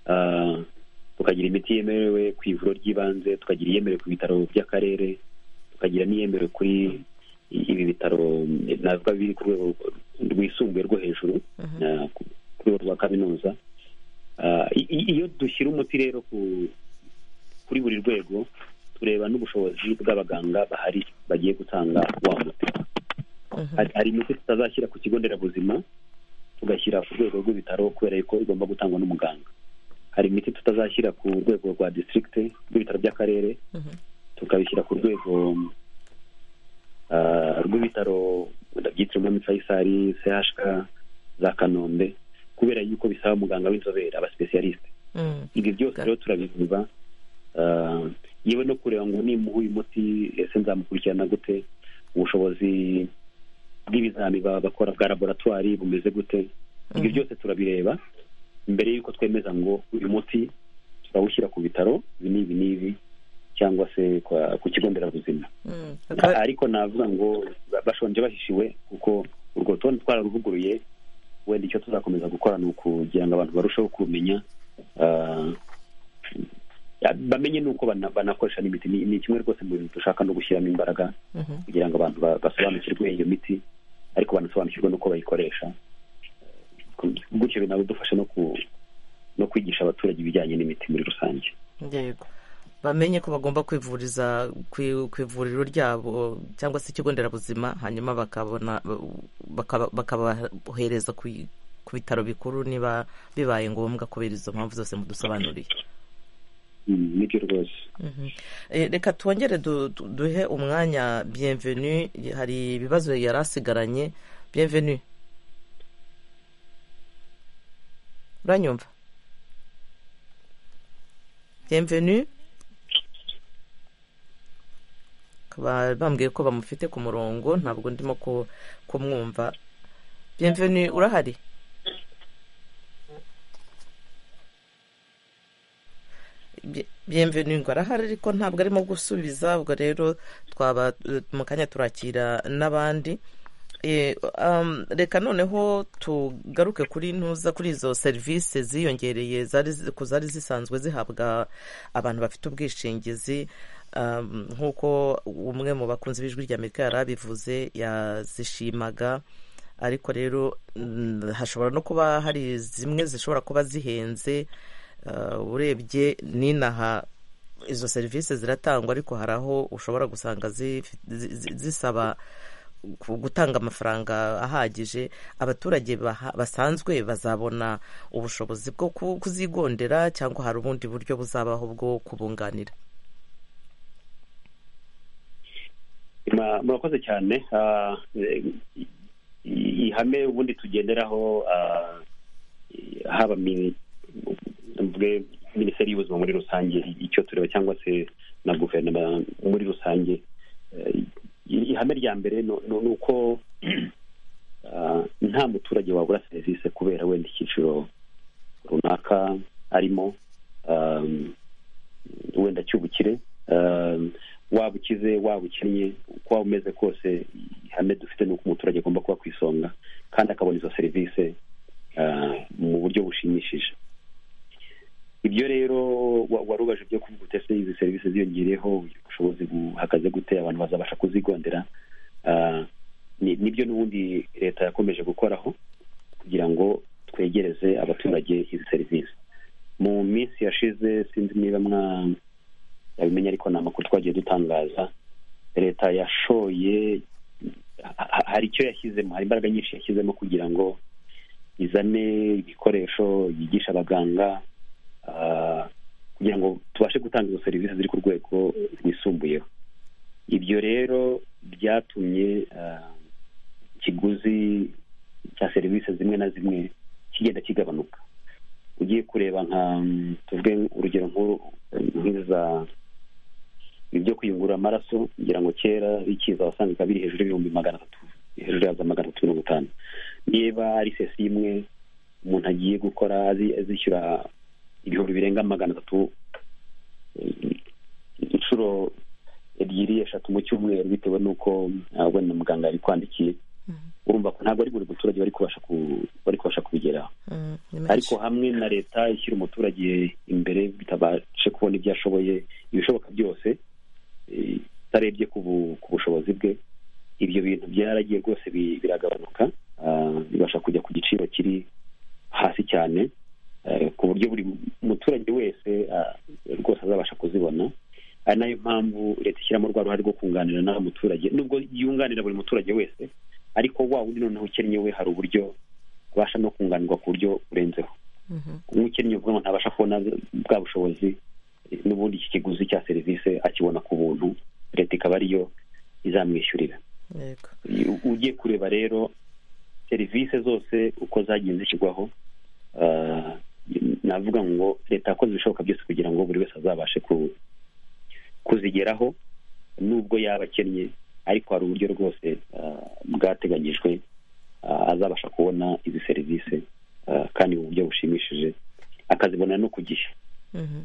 [SPEAKER 2] Ah, tukagira imiti yemerewe ku ivuriro ry'ibanze tukagira iyemerewe ku bitaro by'akarere tukagira n'iyemerewe kuri ibi bitaro mm, navuga biri ku rwego rwisumbuye rwo hejuru ah, ku ku rwego rwa kaminuza Ah, i- i- iyo dushyira umuti rero ku- kuri buri rwego tureba n'ubushobozi bw'abaganga bahari bagiye gutanga wa muti Hari- hari imiti tutazashyira ku kigo nderabuzima tugashyira ku rwego rw'ibitaro kubera ko igomba gutangwa n'umuganga hari imiti tutazashyira ku rwego rwa district rw'ibitaro by'akarere tukabishyira ku rwego ah, rw'ibitaro wenda byitiriwe umwami fayisali chk za kanombe kubera yuko bisaba umuganga w'inzobere abasipesiyarisite
[SPEAKER 1] Mm.
[SPEAKER 2] ibi byose rero turabivuga Ah, yewe no kureba ngo nimuha uyu muti ese nzamukurikirana gute ubushobozi bw'ibizami baba bakora bwa laboratwari bumeze gute ibyo byose turabireba mbere y'uko twemeza ngo uyu muti turawushyira ku bitaro ibi n'ibi n'ibi cyangwa se kwa- ku kigo nderabuzima
[SPEAKER 1] Mm.
[SPEAKER 2] ariko navuga ngo ba- bashonje bahishiwe kuko urwo rutonde twararuvuguruye wenda icyo tuzakomeza gukora ni ukugira ngo abantu barusheho kumenya bamenye nuko bana- banakoresha n'imiti ni ni kimwe rwose mu bintu dushaka no gushyiramo imbaraga
[SPEAKER 1] Mhm.
[SPEAKER 2] kugira ngo abantu ba- basobanukirwe iyo miti ariko banasobanukirwe n'uko bayikoresha gutyo binadufasha no ku no kwigisha abaturage ibijyanye n'imiti muri rusange
[SPEAKER 1] yego bamenye ko bagomba kwivuriza ku ku ivuriro ryabo cyangwa se ikigo nderabuzima hanyuma bakabona bakaba- bakabahereza ku ku bitaro bikuru niba bibaye ngombwa kubera izo mpamvu zose mudusobanuriye
[SPEAKER 2] Mm, nibyo rwose
[SPEAKER 1] Mhm. Eh, reka twongere du- du- duhe umwanya bienvenu hari ibibazo yari asigaranye bienvenu uranyumva bienvenu Bakaba bambwiye ko bamufite ku murongo ntabwo ndimo ku- kumwumva bienvenu urahari ngo arahari ariko ntabwo arimo gusubiza ubwo rero twaba eh, mu kanya turakira n'abandi Eh, um, reka noneho tugaruke kuri ntuza kuri izo serivisi ziyongereye zari zi- ku zari zisanzwe zihabwa abantu bafite ubwishingizi um, nk'uko umwe mu bakunzi b'ijwi ry'amerika yari abivuze yazishimaga ariko rero mm, hashobora no kuba hari zimwe zishobora kuba zihenze uh, urebye n'inaha izo serivisi ziratangwa ariko hari aho ushobora gusanga zifi- zi- zi- zisaba ku- gutanga amafaranga ahagije abaturage baha- basanzwe bazabona ubushobozi bwo ku- kuzigondera cyangwa hari ubundi buryo buzabaho bwo kubunganira
[SPEAKER 2] Ma- murakoze cyane Ah, eh, i- ihame ubundi tugenderaho ah, haba mini- mvuge minisiteri y'ubuzima muri rusange icyo tureba cyangwa se na guverinoma muri rusange Eh, i- ihame rya mbere ni- ni ni uko ah, nta muturage wabura serivisi kubera wenda icyiciro runaka arimo Ah, wenda cy'ubukire Ah, waba ukize waba ukennye uko waba umeze kose ihame dufite ni uko umuturage agomba kuba ku isonga kandi akabona izo serivisi ah, mu buryo bushimishije ibyo rero wa- wari ubaje ibyo kuvuga uti ese izi serivisi ziyongereyeho ubushobozi buhagaze gute abantu bazabasha kuzigondera Ah, ni- nibyo n'ubundi leta yakomeje gukoraho kugira ngo twegereze abaturage izi serivisi mu minsi yashize sinzi niba mwa yabimenye ariko ni amakuru twagiye dutangaza leta yashoye ha- ha- hari icyo yashyizemo hari imbaraga nyinshi yashyizemo kugira ngo izane ibikoresho yigisha abaganga ah, kugira ngo tubashe gutanga izo serivisi ziri ku rwego rwisumbuyeho ibyo rero byatumye ah, ikiguzi cya serivisi zimwe na zimwe kigenda kigabanuka ugiye kureba nka mm, tuvuge urugero nk'uru nk'iza ibyo kuyungurura amaraso ngira ngo kera bikiza wasangaga biri hejuru y'ibihumbi magana atatu hejuru yaza magana atatu mirongo itanu niba ari sesi imwe umuntu agiye gukora azi- azishyura ibihumbi birenga magana atatu eh, inshuro ebyiri eshatu mu cyumweru bitewe n'uko ah, wenda muganga yabikwandikiye urumva ko ntabwo ari buri muturage wari kubasha ku- wari kubasha kubigeraho
[SPEAKER 1] Mm, ni menshi.
[SPEAKER 2] ariko hamwe na leta ishyira umuturage imbere bitabashe kubona ibyo ashoboye ibishoboka byose eh, itarebye ku bu- ku bushobozi bwe ibyo bintu byaragiye rwose bi- biragabanuka ah, bibasha kujya ku giciro kiri hasi cyane eh, ku buryo buri muturage wese ah, rwose azabasha kuzibona ari nayo mpamvu leta ishyiramo rwa ruhare rwo kunganira n'aba muturage nubwo yunganira buri muturage wese ariko wa wundi noneho ukennye we hari uburyo abasha no kunganirwa ku buryo burenzeho nk'ukennye uvuga ngo ntabasha kubona bwa bushobozi eh, n'ubundi iki kiguzi cya serivisi akibona ku buntu leta ikaba ariyo izamwishyurira
[SPEAKER 1] Yego.
[SPEAKER 2] U- ugiye kureba rero serivisi zose uko zagiye zishyirwaho ah, navuga ngo leta yakoze ibishoboka byose kugira ngo buri wese azabashe ku- kuzigeraho nubwo yaba akennye ariko hari uburyo rwose ah, bwateganyijwe ah, azabasha kubona izi serivisi ah, kandi mu buryo bushimishije akazibona no ku gihe
[SPEAKER 1] Mhm.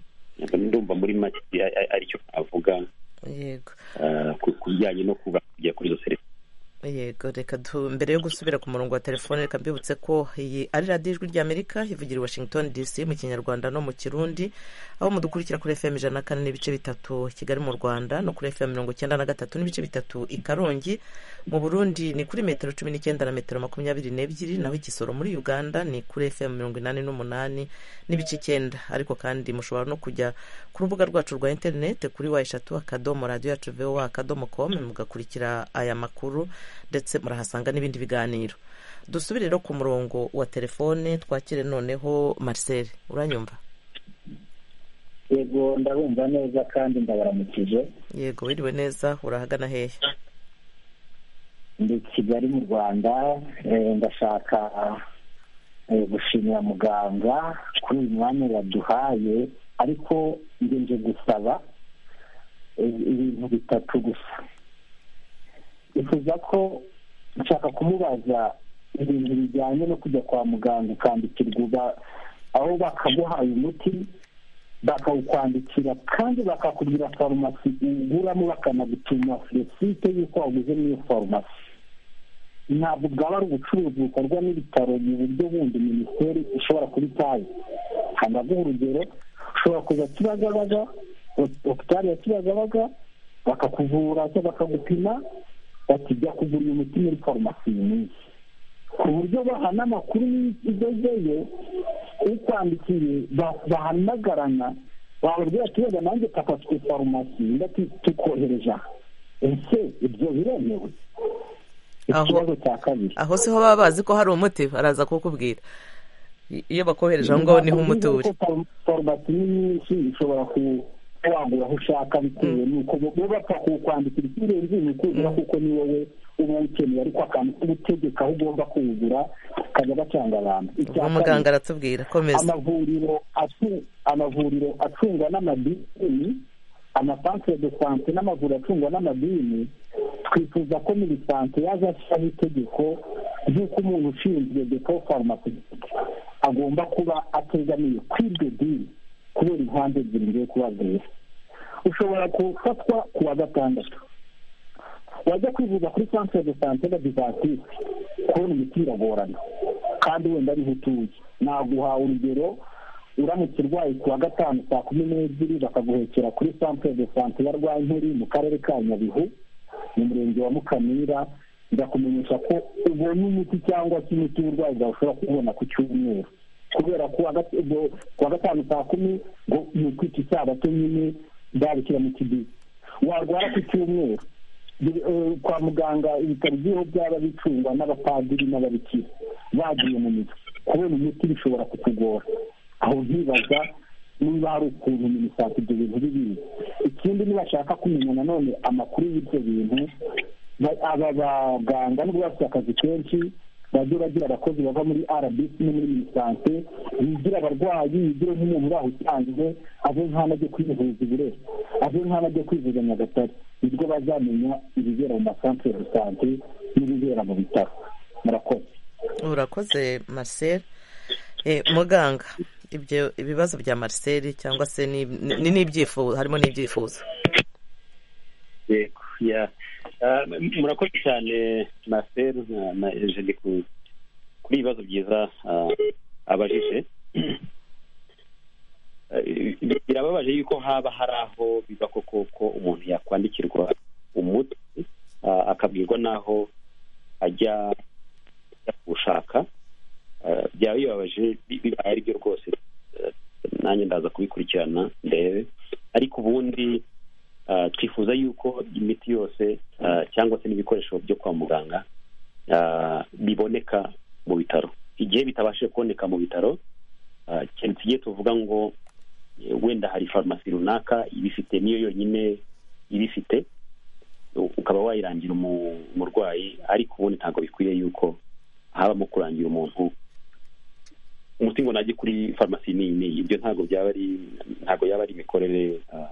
[SPEAKER 2] ndumva muri make a- a- aricyo avuga
[SPEAKER 1] yego
[SPEAKER 2] ah, ku- ku bijyanye no kuba kujya kuri izo serivisi
[SPEAKER 1] yego reka tu mbere yo gusubira ku murongo wa telefone reka mbibutse ko iyi ari radiyo ijwi ry'amerika ivugira i washington dc mu kinyarwanda no mu kirundi aho mudukurikira kuri fm ijana na kane n'ibice bitatu kigali mu rwanda no kuri fm mirongo icyenda na gatatu n'ibice bitatu i karongi mu burundi ni kuri metero cumi n'icyenda na metero makumyabiri n'ebyiri naho igisoro muri uganda ni kuri fm mirongo inani n'umunani n'ibice icyenda ariko kandi mushobora no kujya ku rubuga rwacu rwa interinete kuri wa eshatu akadomo radiyo yacu voa akadomo komu mugakurikira aya makuru ndetse murahasanga n'ibindi biganiro dusubire rero ku murongo wa telefone twakire noneho marcel uranyumva
[SPEAKER 3] yego ndabumva neza kandi ndabaramukije
[SPEAKER 1] yego wiriwe neza urahagana hehe
[SPEAKER 3] ndi kigali mu rwanda eh, ndashaka eh, gushimira muganga kuri uyu mwanya yaduhaye ariko njye nje gusaba eh, ibintu bitatu gusa bifuza ko nshaka kumubaza ibintu bijyanye no kujya kwa muganga ukandikirwa uba- aho bakaguhaye umuti bakawukwandikira kandi bakakubwira farumasi uguramo bakanagutuma resite y'uko waguze n'iyo farumasi ntabwo bwaba ari ubucuruzi bukorwa n'ibitaro mu buryo bundi minisiteri ishobora kuba itazi hanaguha urugero ushobora kuza kibagabaga hopitali ya kibagabaga bakakuvura cyangwa bakagupima bakijya kugura uyu muti muri farumasi iyi minsi ku buryo bahana amakuru y'ugezeyo ukwandikiriye bahamagarana wababwira ati wenda nanjye papa twe farumasi tukohereje aha ese ibyo biremewe
[SPEAKER 1] aho
[SPEAKER 3] ikibazo cya kabiri
[SPEAKER 1] aho siho baba bazi ko hari umuti baraza kukubwira I- iyo bakohereje aho ngaho niho umuti uri
[SPEAKER 3] farumasi ni nyinshi ushobora ku- kuba wagura aho ushaka bitewe n'uko bo bo bapfa kukwandikira ikirenze ni ukuzura kuko ni wowe uba ukeneye ariko akantu ko gutegeka aho ugomba kuwugura kajya gacanga abantu Icya
[SPEAKER 1] ubwo muganga
[SPEAKER 3] kabiri,
[SPEAKER 1] aratubwira komeza
[SPEAKER 3] amavuriro acu- amavuriro acungwa n'amadini amasantere de sante n'amavuriro acungwa n'amadini twifuza ko muri sante yaza ashyiraho itegeko ry'uko umuntu ushinzwe depo farumasi agomba kuba ategamiye kuri ibyo dini kubera impande ebyiri ngiye kubabwira ushobora gufatwa ku wa gatandatu wajya kwivuza kuri santere de sante na divatisi kubona imiti biragorana kandi wenda ariho utuye naguha urugero uramutse urwaye ku wa gatanu saa kumi n'ebyiri bakaguhekera kuri santere de sante ya rwankeri mu karere ka nyabihu mu murenge wa mukamira ndakumenyesha ko ubonye umuti cyangwa se imiti w'uburwayi bwawe ushobora kubona ku cyumweru kubera ko ku wa gatanu saa kumi ngo ni ukwita isabato nyine babishyira mu kidiba warwara ku cyumweru Bi- eh, kwa muganga ibitaro by'iho byaba bicungwa n'abapadiri n'ababikira bagiye mu mizi kubona imiti bishobora kukugora aho nkibaza niba hari ukuntu minisante ibyo bintu bibizi ikindi nibashaka kumenya nanone amakuru y'ibyo bintu ba- aba baganga nubwo bafite akazi kenshi bajye bagira abakozi bava muri rbc no muri minisante bigira abarwayi bigire nk'umuntu baho usanzwe ave nk'aho ajya kwivuza ibirere ave nk'aho ajya kwivuza nyagatare nibwo bazamenya ibibera mu masantere de sante n'ibibera mu bitaro murakoze
[SPEAKER 1] urakoze marcel Eh, muganga ibyo ibibazo bya marcel cyangwa se ni- ni n'ibyifuzo harimo n'ibyifuzo
[SPEAKER 2] yego ya Ah, m- murakoze cyane maseri na na ejeni ku- kuri ibibazo byiza ah, abajije Ah, bi- birababaje yuko haba hari aho biba koko ko umuntu yakwandikirwa umuti ah, akabwirwa n'aho ajya ajya kuwushaka Ah, byaba bibabaje bi- bibaye aribyo rwose Ah, nanjye ndaza kubikurikirana ndebe ariko ubundi Ah, twifuza yuko imiti yose ah, cyangwa se n'ibikoresho byo kwa muganga ah, biboneka mu bitaro igihe bitabashije kuboneka mu bitaro ah, cyane tugiye tuvuga ngo eh, wenda hari farumasi runaka ibifite niyo yonyine ibifite u- ukaba wayirangira umu- umurwayi ariko ubundi ntabwo bikwiye yuko habamo kurangira umuntu umuti ngo najye kuri farumasi n'iyi n'iyi ibyo ntabwo byaba ari ntabwo yaba ari imikorere ah,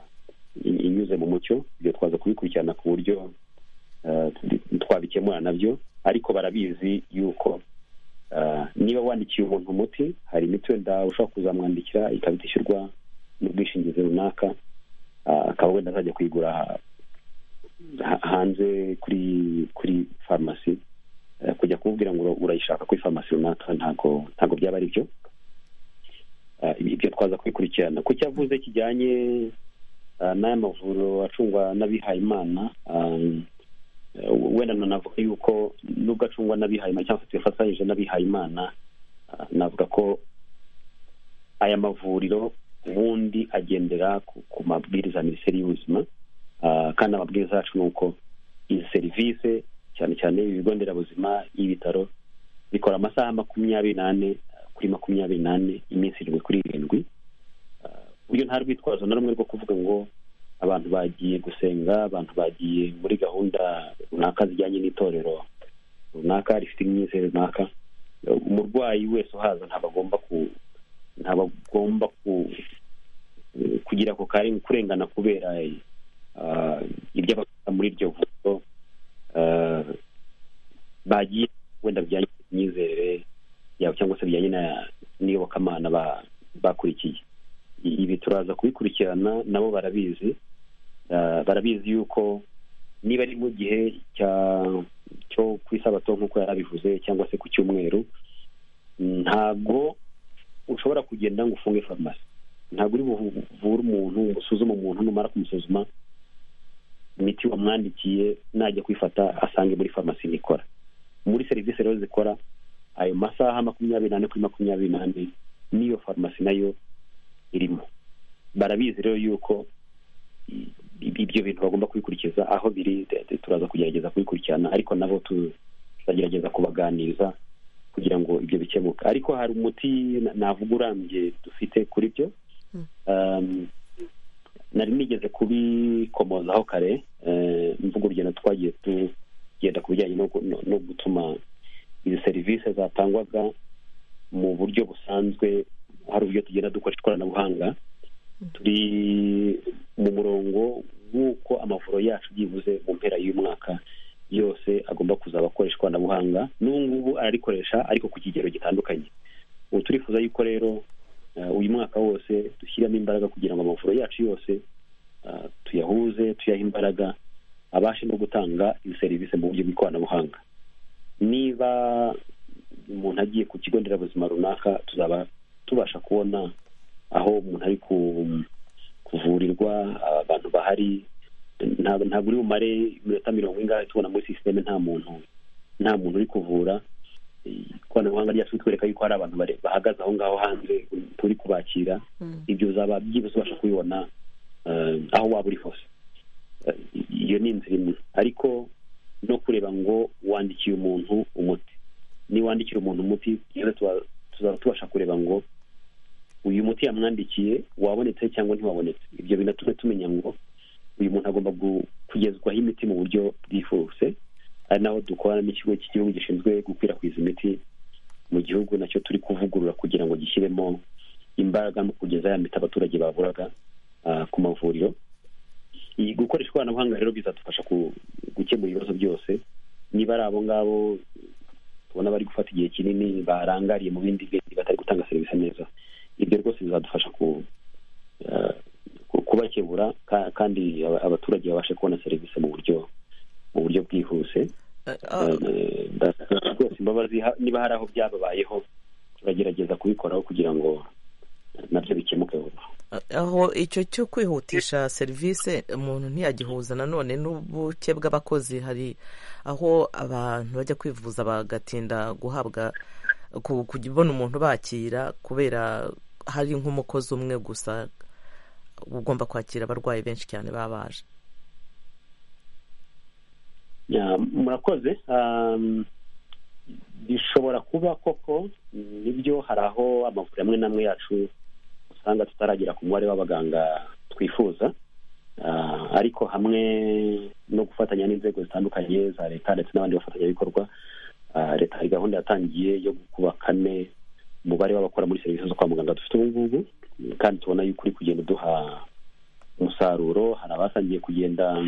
[SPEAKER 2] in- inyuze mu mucyo ibyo twaza kubikurikirana ku buryo eh, twabikemura nabyo ariko barabizi yuko eh, niba wandikiye umuntu umuti hari imiti wenda ushobora kuzamwandikira ikaba itishyurwa n'ubwishingizi runaka eh, akaba wenda azajya kuyigura ha- hanze kuri kuri farumasi Eh, kujya kumubwira ngo urayishaka kuri farumasi runaka ntabwo ntabwo byaba ari byo Eh, ibyo twaza kubikurikirana ku cyo avuze kijyanye Ah, n'aya mavuriro acungwa n'abihayimana um, eh, wenda nanavuga yuko nubwo acungwa n'abihayimana cyangwa se tuyafatanyije n'abihayimana ah, navuga ko aya mavuriro ubundi agendera ku, ku mabwiriza ya minisiteri y'ubuzima ah, kandi amabwiriza yacu ni uko izi serivisi cyane cyane ibigo nderabuzima y'ibitaro bikora amasaha makumyabiri n'ane ah, kuri makumyabiri n'ane iminsi irindwi kuri irindwi buryo nta rwitwazo na rumwe rwo kuvuga ngo abantu bagiye gusenga abantu bagiye muri gahunda runaka zijyanye n'itorero runaka rifite imyizere runaka umurwayi wese uhaza ntabwo agomba ku ntabwo agomba ku kugira ako kare kurengana kubera ah, ibyo abakora muri iryo vuriro ah, bagiye wenda bijyanye n'imyizerere yabo cyangwa se bijyanye na- n'iyobokamana ba- bakurikiye ibi ibi turaza kubikurikirana nabo barabizi Ah, barabizi yuko niba ari mu gihe cya cyo ku isabato nk'uko yarabivuze cyangwa se ku cyumweru ntabwo ushobora kugenda ngo ufunge farumasi ntabwo uri buvure umuntu ngo usuzume umuntu numara kumusuzuma imiti wamwandikiye najya kwifata asange muri farumasi nikora muri serivisi rero zikora ayo masaha makumyabiri n'ane kuri makumyabiri n'ane n'iyo farumasi nayo irimo barabizi rero yuko i- ibyo bintu bagomba kubikurikiza aho biri de- de- turaza kugerageza kubikurikirana ariko nabo tu- tuzagerageza kubaganiriza kugira ngo ibyo bikemuke ariko hari umuti na- navuga urambye dufite kuri byo Um, nari nigeze kubikomozaho kare eh, mvuga urugendo twagiye tugenda ku bijyanye no gu- no- no gutuma izi serivisi zatangwaga mu buryo busanzwe hari uburyo tugenda dukoresha ikoranabuhanga turi mu murongo w'uko amavuro yacu byibuze mu mpera y'umwaka yose agomba kuzaba akoresha ikoranabuhanga n'ubu ngubu ararikoresha ariko ku kigero gitandukanye ubu turifuza yuko rero eh, uyu mwaka wose dushyiramo imbaraga kugira ngo amavuro yacu yose eh, tuyahuze tuyahe imbaraga abashe no gutanga izi serivisi mu buryo bw'ikoranabuhanga niba umuntu agiye ku kigo nderabuzima runaka tuzaba tubasha kubona aho umuntu ari ku- kuvurirwa abantu bahari ntabwo ntabwo uri bumare iminota mirongo ingahe tubona muri sisiteme nta muntu nta muntu uri kuvura ikoranabuhanga ryacu ritwereka yuko hari abantu bare- bahagaze aho ngaho hanze turi kubakira ibyo uzaba byibuze ubasha kubibona eh, aho waba uri hose Eh, iyo ni inzira imwe ariko no kureba ngo wandikiye umuntu umuti niwandikira umuntu umuti rero tuba- tuzaba tubasha kureba ngo uyu muti yamwandikiye wabonetse cyangwa ntiwabonetse ibyo binatume tumenya ngo uyu muntu agomba gu- kugezwaho imiti mu buryo bwihuse ari naho dukorana n'ikigo cy'igihugu gishinzwe gukwirakwiza imiti mu gihugu nacyo turi kuvugurura kugira ngo gishyiremo imbaraga mu kugeza ya miti abaturage baburaga ah, ku mavuriro iyi gukoresha ikoranabuhanga rero bizadufasha ku- gukemura ibibazo byose niba ari abo ngabo tubona bari gufata igihe kinini barangariye mu bindi bintu batari gutanga serivisi neza ibyo rwose bizadufasha ku eh, ku- kubakebura ka- kandi aba- abaturage babashe kubona serivisi mu buryo mu buryo bwihuse Eh, ndasaba rwose imbabazi ha- niba hari aho byababayeho turagerageza kubikoraho kugira ngo nabyo bikemuke vuba
[SPEAKER 1] aho icyo cyo kwihutisha serivisi umuntu ntiyagihuza nanone n'ubuke bw'abakozi hari aho abantu bajya kwivuza bagatinda guhabwa ku- kubona umuntu bakira kubera hari nk'umukozi umwe gusa ugomba kwakira abarwayi benshi cyane baba baje
[SPEAKER 2] Ya, murakoze Um, bishobora kuba koko nibyo hari aho amavuriro amwe n'amwe yacu usanga tutaragera ku mubare w'abaganga twifuza Ah, ariko hamwe no gufatanya n'inzego zitandukanye za leta ndetse n'abandi bafatanyabikorwa ah, leta hari gahunda yatangiye yo kuba kane umubare w'abakora muri serivisi zo kwa muganga dufite ubu ngubu kandi tubona yuko uri kugenda uduha umusaruro hari abatangiye kugenda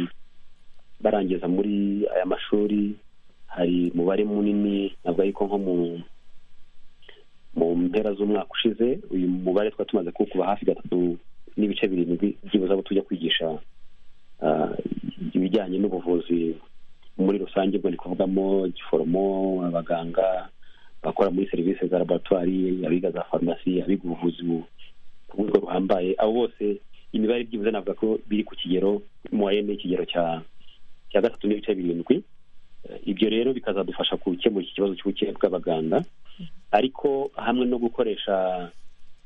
[SPEAKER 2] barangiza muri aya mashuri hari umubare munini ntabwo ariko nko mu mu mpera z'umwaka ushize uyu mubare twari tumaze kuwukuba hafi gatatu n'ibice birindwi byibuze abo tujya kwigisha ah, ibijyanye n'ubuvuzi muri rusange ubwo ndi kuvugamo giforomo abaganga bakora muri serivisi za laboratwari abiga za farumasi abiga ubuvuzi bu- ku rwego ruhambaye abo bose imibare byibuze navuga ko biri ku kigero muwarene ikigero cya cya gatatu n'ibice birindwi Eh, ibyo rero bikazadufasha gukemura iki kibazo cy'ubuke bw'abaganga ariko hamwe no gukoresha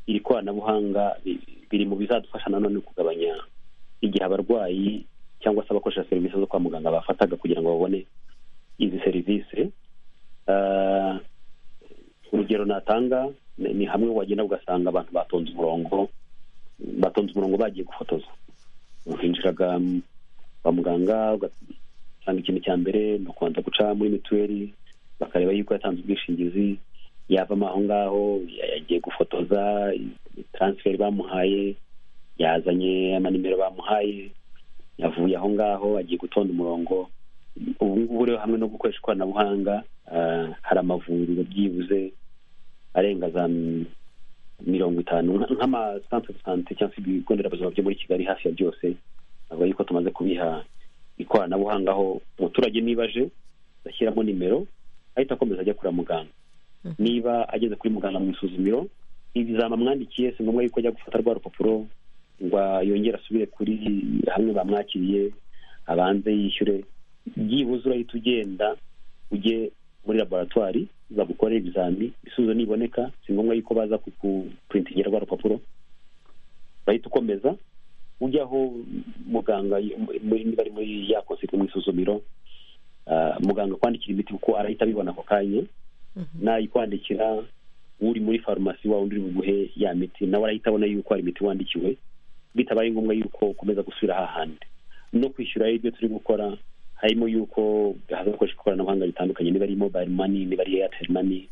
[SPEAKER 2] iri koranabuhanga bi- biri mu bizadufasha nanone kugabanya igihe abarwayi cyangwa se abakoresha serivisi zo kwa muganga bafataga kugira ngo babone izi serivisi Ah, urugero natanga ni ni hamwe wagenda ugasanga abantu batonze umurongo batonze umurongo bagiye gufotoza hinjiraga mm, kwa muganga ugasanga ikintu cya mbere ni ukubanza guca muri mituweli bakareba yuko yatanze ubwishingizi yavamo aho ngaho ya- yagiye gufotoza taransiferi bamuhaye yazanye amanimero bamuhaye yavuye aho ngaho agiye gutonda umurongo ubu ngubu rero hamwe no gukoresha ikoranabuhanga ah, hari amavuriro byibuze arenga za m- mirongo itanu nk'amasantere de sante cyangwa se ibigo nderabuzima byo muri kigali hafi ya byose navuga yuko tumaze kubiha ikoranabuhanga aho umuturage niba aje ashyiramo nimero ahita akomeza ajya kura muganga niba ageze kuri muganga mu isuzumiro ibizama amwandikiye si ngombwa yuko ajya gufata rwa rupapuro ngo yongere asubire kuri hamwe bamwakiriye abanze yishyure byibuze urahita ugenda ujye muri laboratwari bagukore ibizami ibisubizo niboneka si ngombwa yuko baza kukupurintingira rwa rupapuro bahita ukomeza ujya aho muganga muri- niba ari muri ya konseri mu isuzumiro ah, muganga akwandikira imiti kuko arahita abibona ako kanya nayikwandikira uri muri farumasi wawe undi uri buguhe ya miti nawe arahita abona yuko hari imiti wandikiwe bitabaye ngombwa yuko ukomeza gusubira hahandi no kwishyura ibyo turi gukora harimo yuko hazakoreshwa ikoranabuhanga ritandukanye niba ari mobile money niba ari airtel money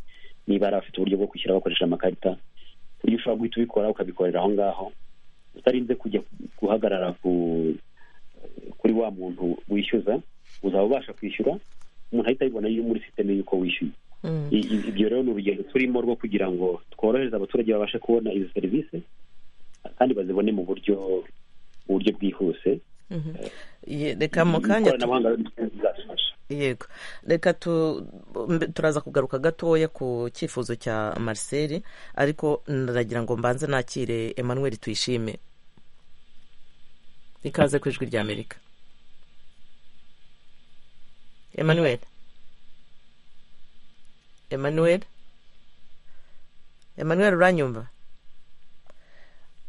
[SPEAKER 2] niba ari abafite uburyo bwo kwishyura bakoresha amakarita ku buryo ushobora guhita ubikora ukabikorera aho ngaho utarinze kujya guhagarara ku kuri wa muntu wishyuza uzaba ubasha kwishyura umuntu ahita abibona iyo muri sisiteme y'uko wishyuye I- i- ibyo rero ni urugendo turimo rwo kugira ngo tworohereze abaturage babashe kubona izi serivisi kandi bazibone mu buryo mu buryo bwihuse
[SPEAKER 1] Ye- reka mu kanya tu-
[SPEAKER 2] ikoranabuhanga rizadufasha
[SPEAKER 1] yego reka tu- mbe- turaza kugaruka gatoya ku cyifuzo cya marcel ariko naragira ngo mbanze nakire emmanuel tuyishime ikaze ku ijwi ry'amerika emmanuel emmanuel emmanuel uranyumva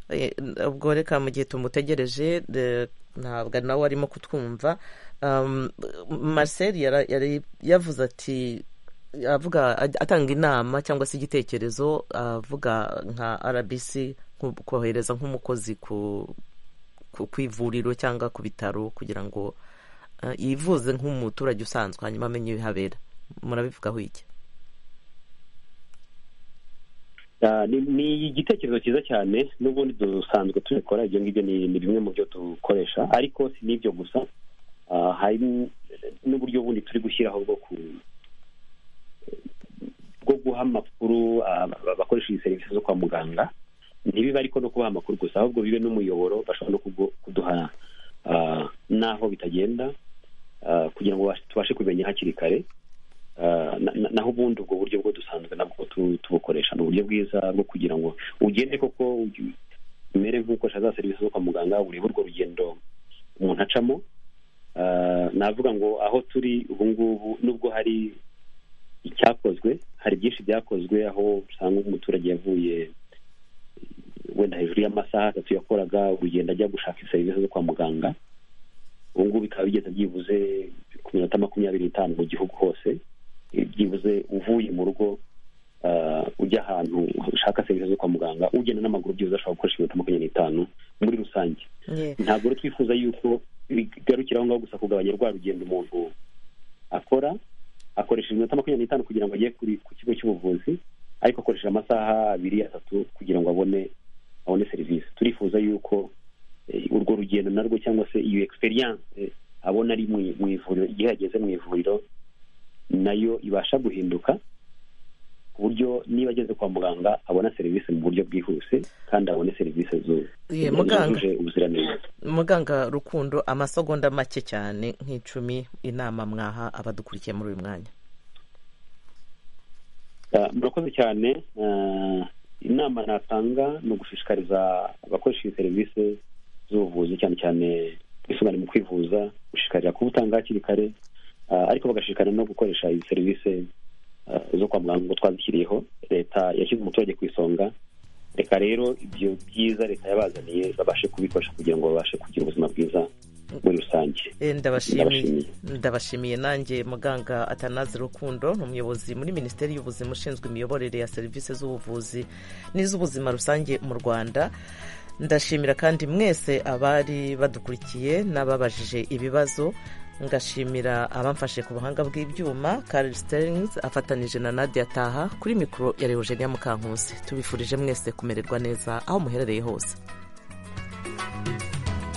[SPEAKER 1] Eh, ubwo reka mu gihe tumutegereje de- ntabwo nawe arimo kutwumva Um, marcel yara- yari yavuze ati avuga atanga inama cyangwa se igitekerezo avuga nka rbc nko- kohereza nk'umukozi ku ku ku ivuriro cyangwa ku bitaro kugira ngo eh, yivuze nk'umuturage usanzwe hanyuma amenye ibihabera murabivugaho iki
[SPEAKER 2] Ah, ni ni igitekerezo cyiza cyane n'ubundi dusanzwe tubikora ibyo ngibyo ni ni bimwe mu byo dukoresha ariko si n'ibyo gusa Ah, hari n'uburyo bundi turi gushyiraho bwo ku bwo guha amakuru ah, abakoresha iyi serivisi zo kwa muganga ntibibe ariko no kubaha amakuru gusa ahubwo bibe n'umuyoboro bashobora no kugu- kuduha ah, n'aho bitagenda ah, kugira ngo bashe- tubashe kubimenya hakiri kare Ah, na- na- naho ubundi ubwo buryo bwo dusanzwe nabwo tu- tubukoresha ni uburyo bwiza bwo kugira ngo ugende koko ugi- umere nk'ukoresha za serivisi zo kwa muganga urebe urwo rugendo umuntu acamo Ah, navuga ngo aho turi ubu ngubu nubwo hari icyakozwe hari byinshi byakozwe aho usanga umuturage yavuye wenda hejuru y'amasaha atatu yakoraga urugendo ajya gushaka serivisi zo kwa muganga ubu ngubu bikaba bigeze byibuze ku minota makumyabiri n'itanu mu gihugu hose byibuze uvuye mu rugo ah, ujya ahantu ushaka serivisi zo kwa muganga ugenda n'amaguru byibuze ashobora gukoresha iminota makumyabiri n'itanu muri rusange ntabwo rero twifuza yuko bigarukira aho ngaho gusa kugabanya rwa rugendo umuntu akora akoresha iminota makumyabiri n'itanu kugira ngo ajye kuri- ku kigo cy'ubuvuzi ariko akoresha amasaha abiri atatu kugira ngo abone abone serivisi turifuza yuko eh, urwo rugendo narwo cyangwa se iyo experience abona ari mu mu ivuriro igihe yageze mu ivuriro nayo ibasha guhinduka ku buryo niba ageze kwa muganga abona serivisi mu buryo bwihuse kandi abone serivisi zu-
[SPEAKER 1] Ye, muganga.
[SPEAKER 2] zujuje ubuziranenge
[SPEAKER 1] muganga rukundo amasegonda make cyane nk'icumi inama mwaha abadukurikiye muri uyu mwanya
[SPEAKER 2] Ah, murakoze cyane Ah, inama natanga ni ugushishikariza abakoresha iyi serivisi z'ubuvuzi cyane cyane ubwisungane mu kwivuza gushishikarira kubutanga hakiri kare Ah, ariko bagashishikarira no gukoresha izi serivisi ah, zo kwa muganga ngo twazishyiriyeho leta yashyize umuturage ku isonga reka rero ibyo byiza leta yabazaniye babashe kubikoresha kugira ngo babashe kugira ubuzima bwiza muri rusange
[SPEAKER 1] Eh, ndabashimiye
[SPEAKER 2] Ndabashimiye.
[SPEAKER 1] ndabashimiye nanjye muganga atanazi rukundo ni umuyobozi muri minisiteri y'ubuzima ushinzwe imiyoborere ya serivisi z'ubuvuzi n'iz'ubuzima rusange mu rwanda ndashimira kandi mwese abari badukurikiye n'ababajije ibibazo ngashimira abamfashe ku buhanga bw'ibyuma Karel Sterns afatanije na Nadia Taha kuri mikoro ya Leogenia Mukankusi tubifurije mwese kumererwa neza aho muherereye hose